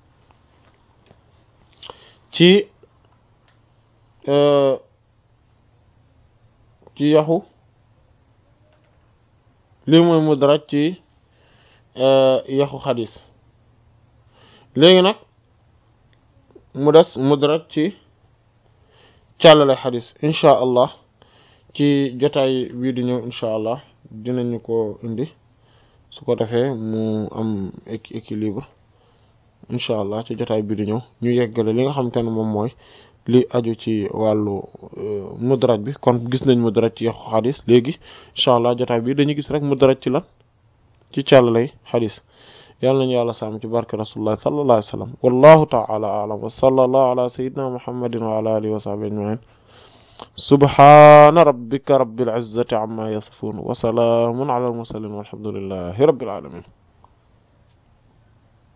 ci ci yaxu lii mooy mudraj ci yaxu xadis léegi nag mu des mudraj ci càllale xadis incha allah ci jotaay bii di ñëw incha allah dinañu ko indi su ko defee mu am équilibre incha allah ci jotaay bii di ñëw ñu yeggale li nga xamante ne moom mooy li aju ci wàllu mudraj bi kon gis nañ mudraj ci yaxu xadis léegi incha allah jotaay bi dañuy gis rek mudraj ci lan ci càllalay xadis yàlla nañu yàlla sàmm ci barke rasulullah sallallahu alayhi wa sallam wallahu ta'ala a'lam wa sallallahu ala sayyidina muhammadin wa ala alihi wa sahbihi ajma'in subhana rabbika rabbil izzati amma yasifun wa salamun ala al mursalin walhamdulillahi rabbil alamin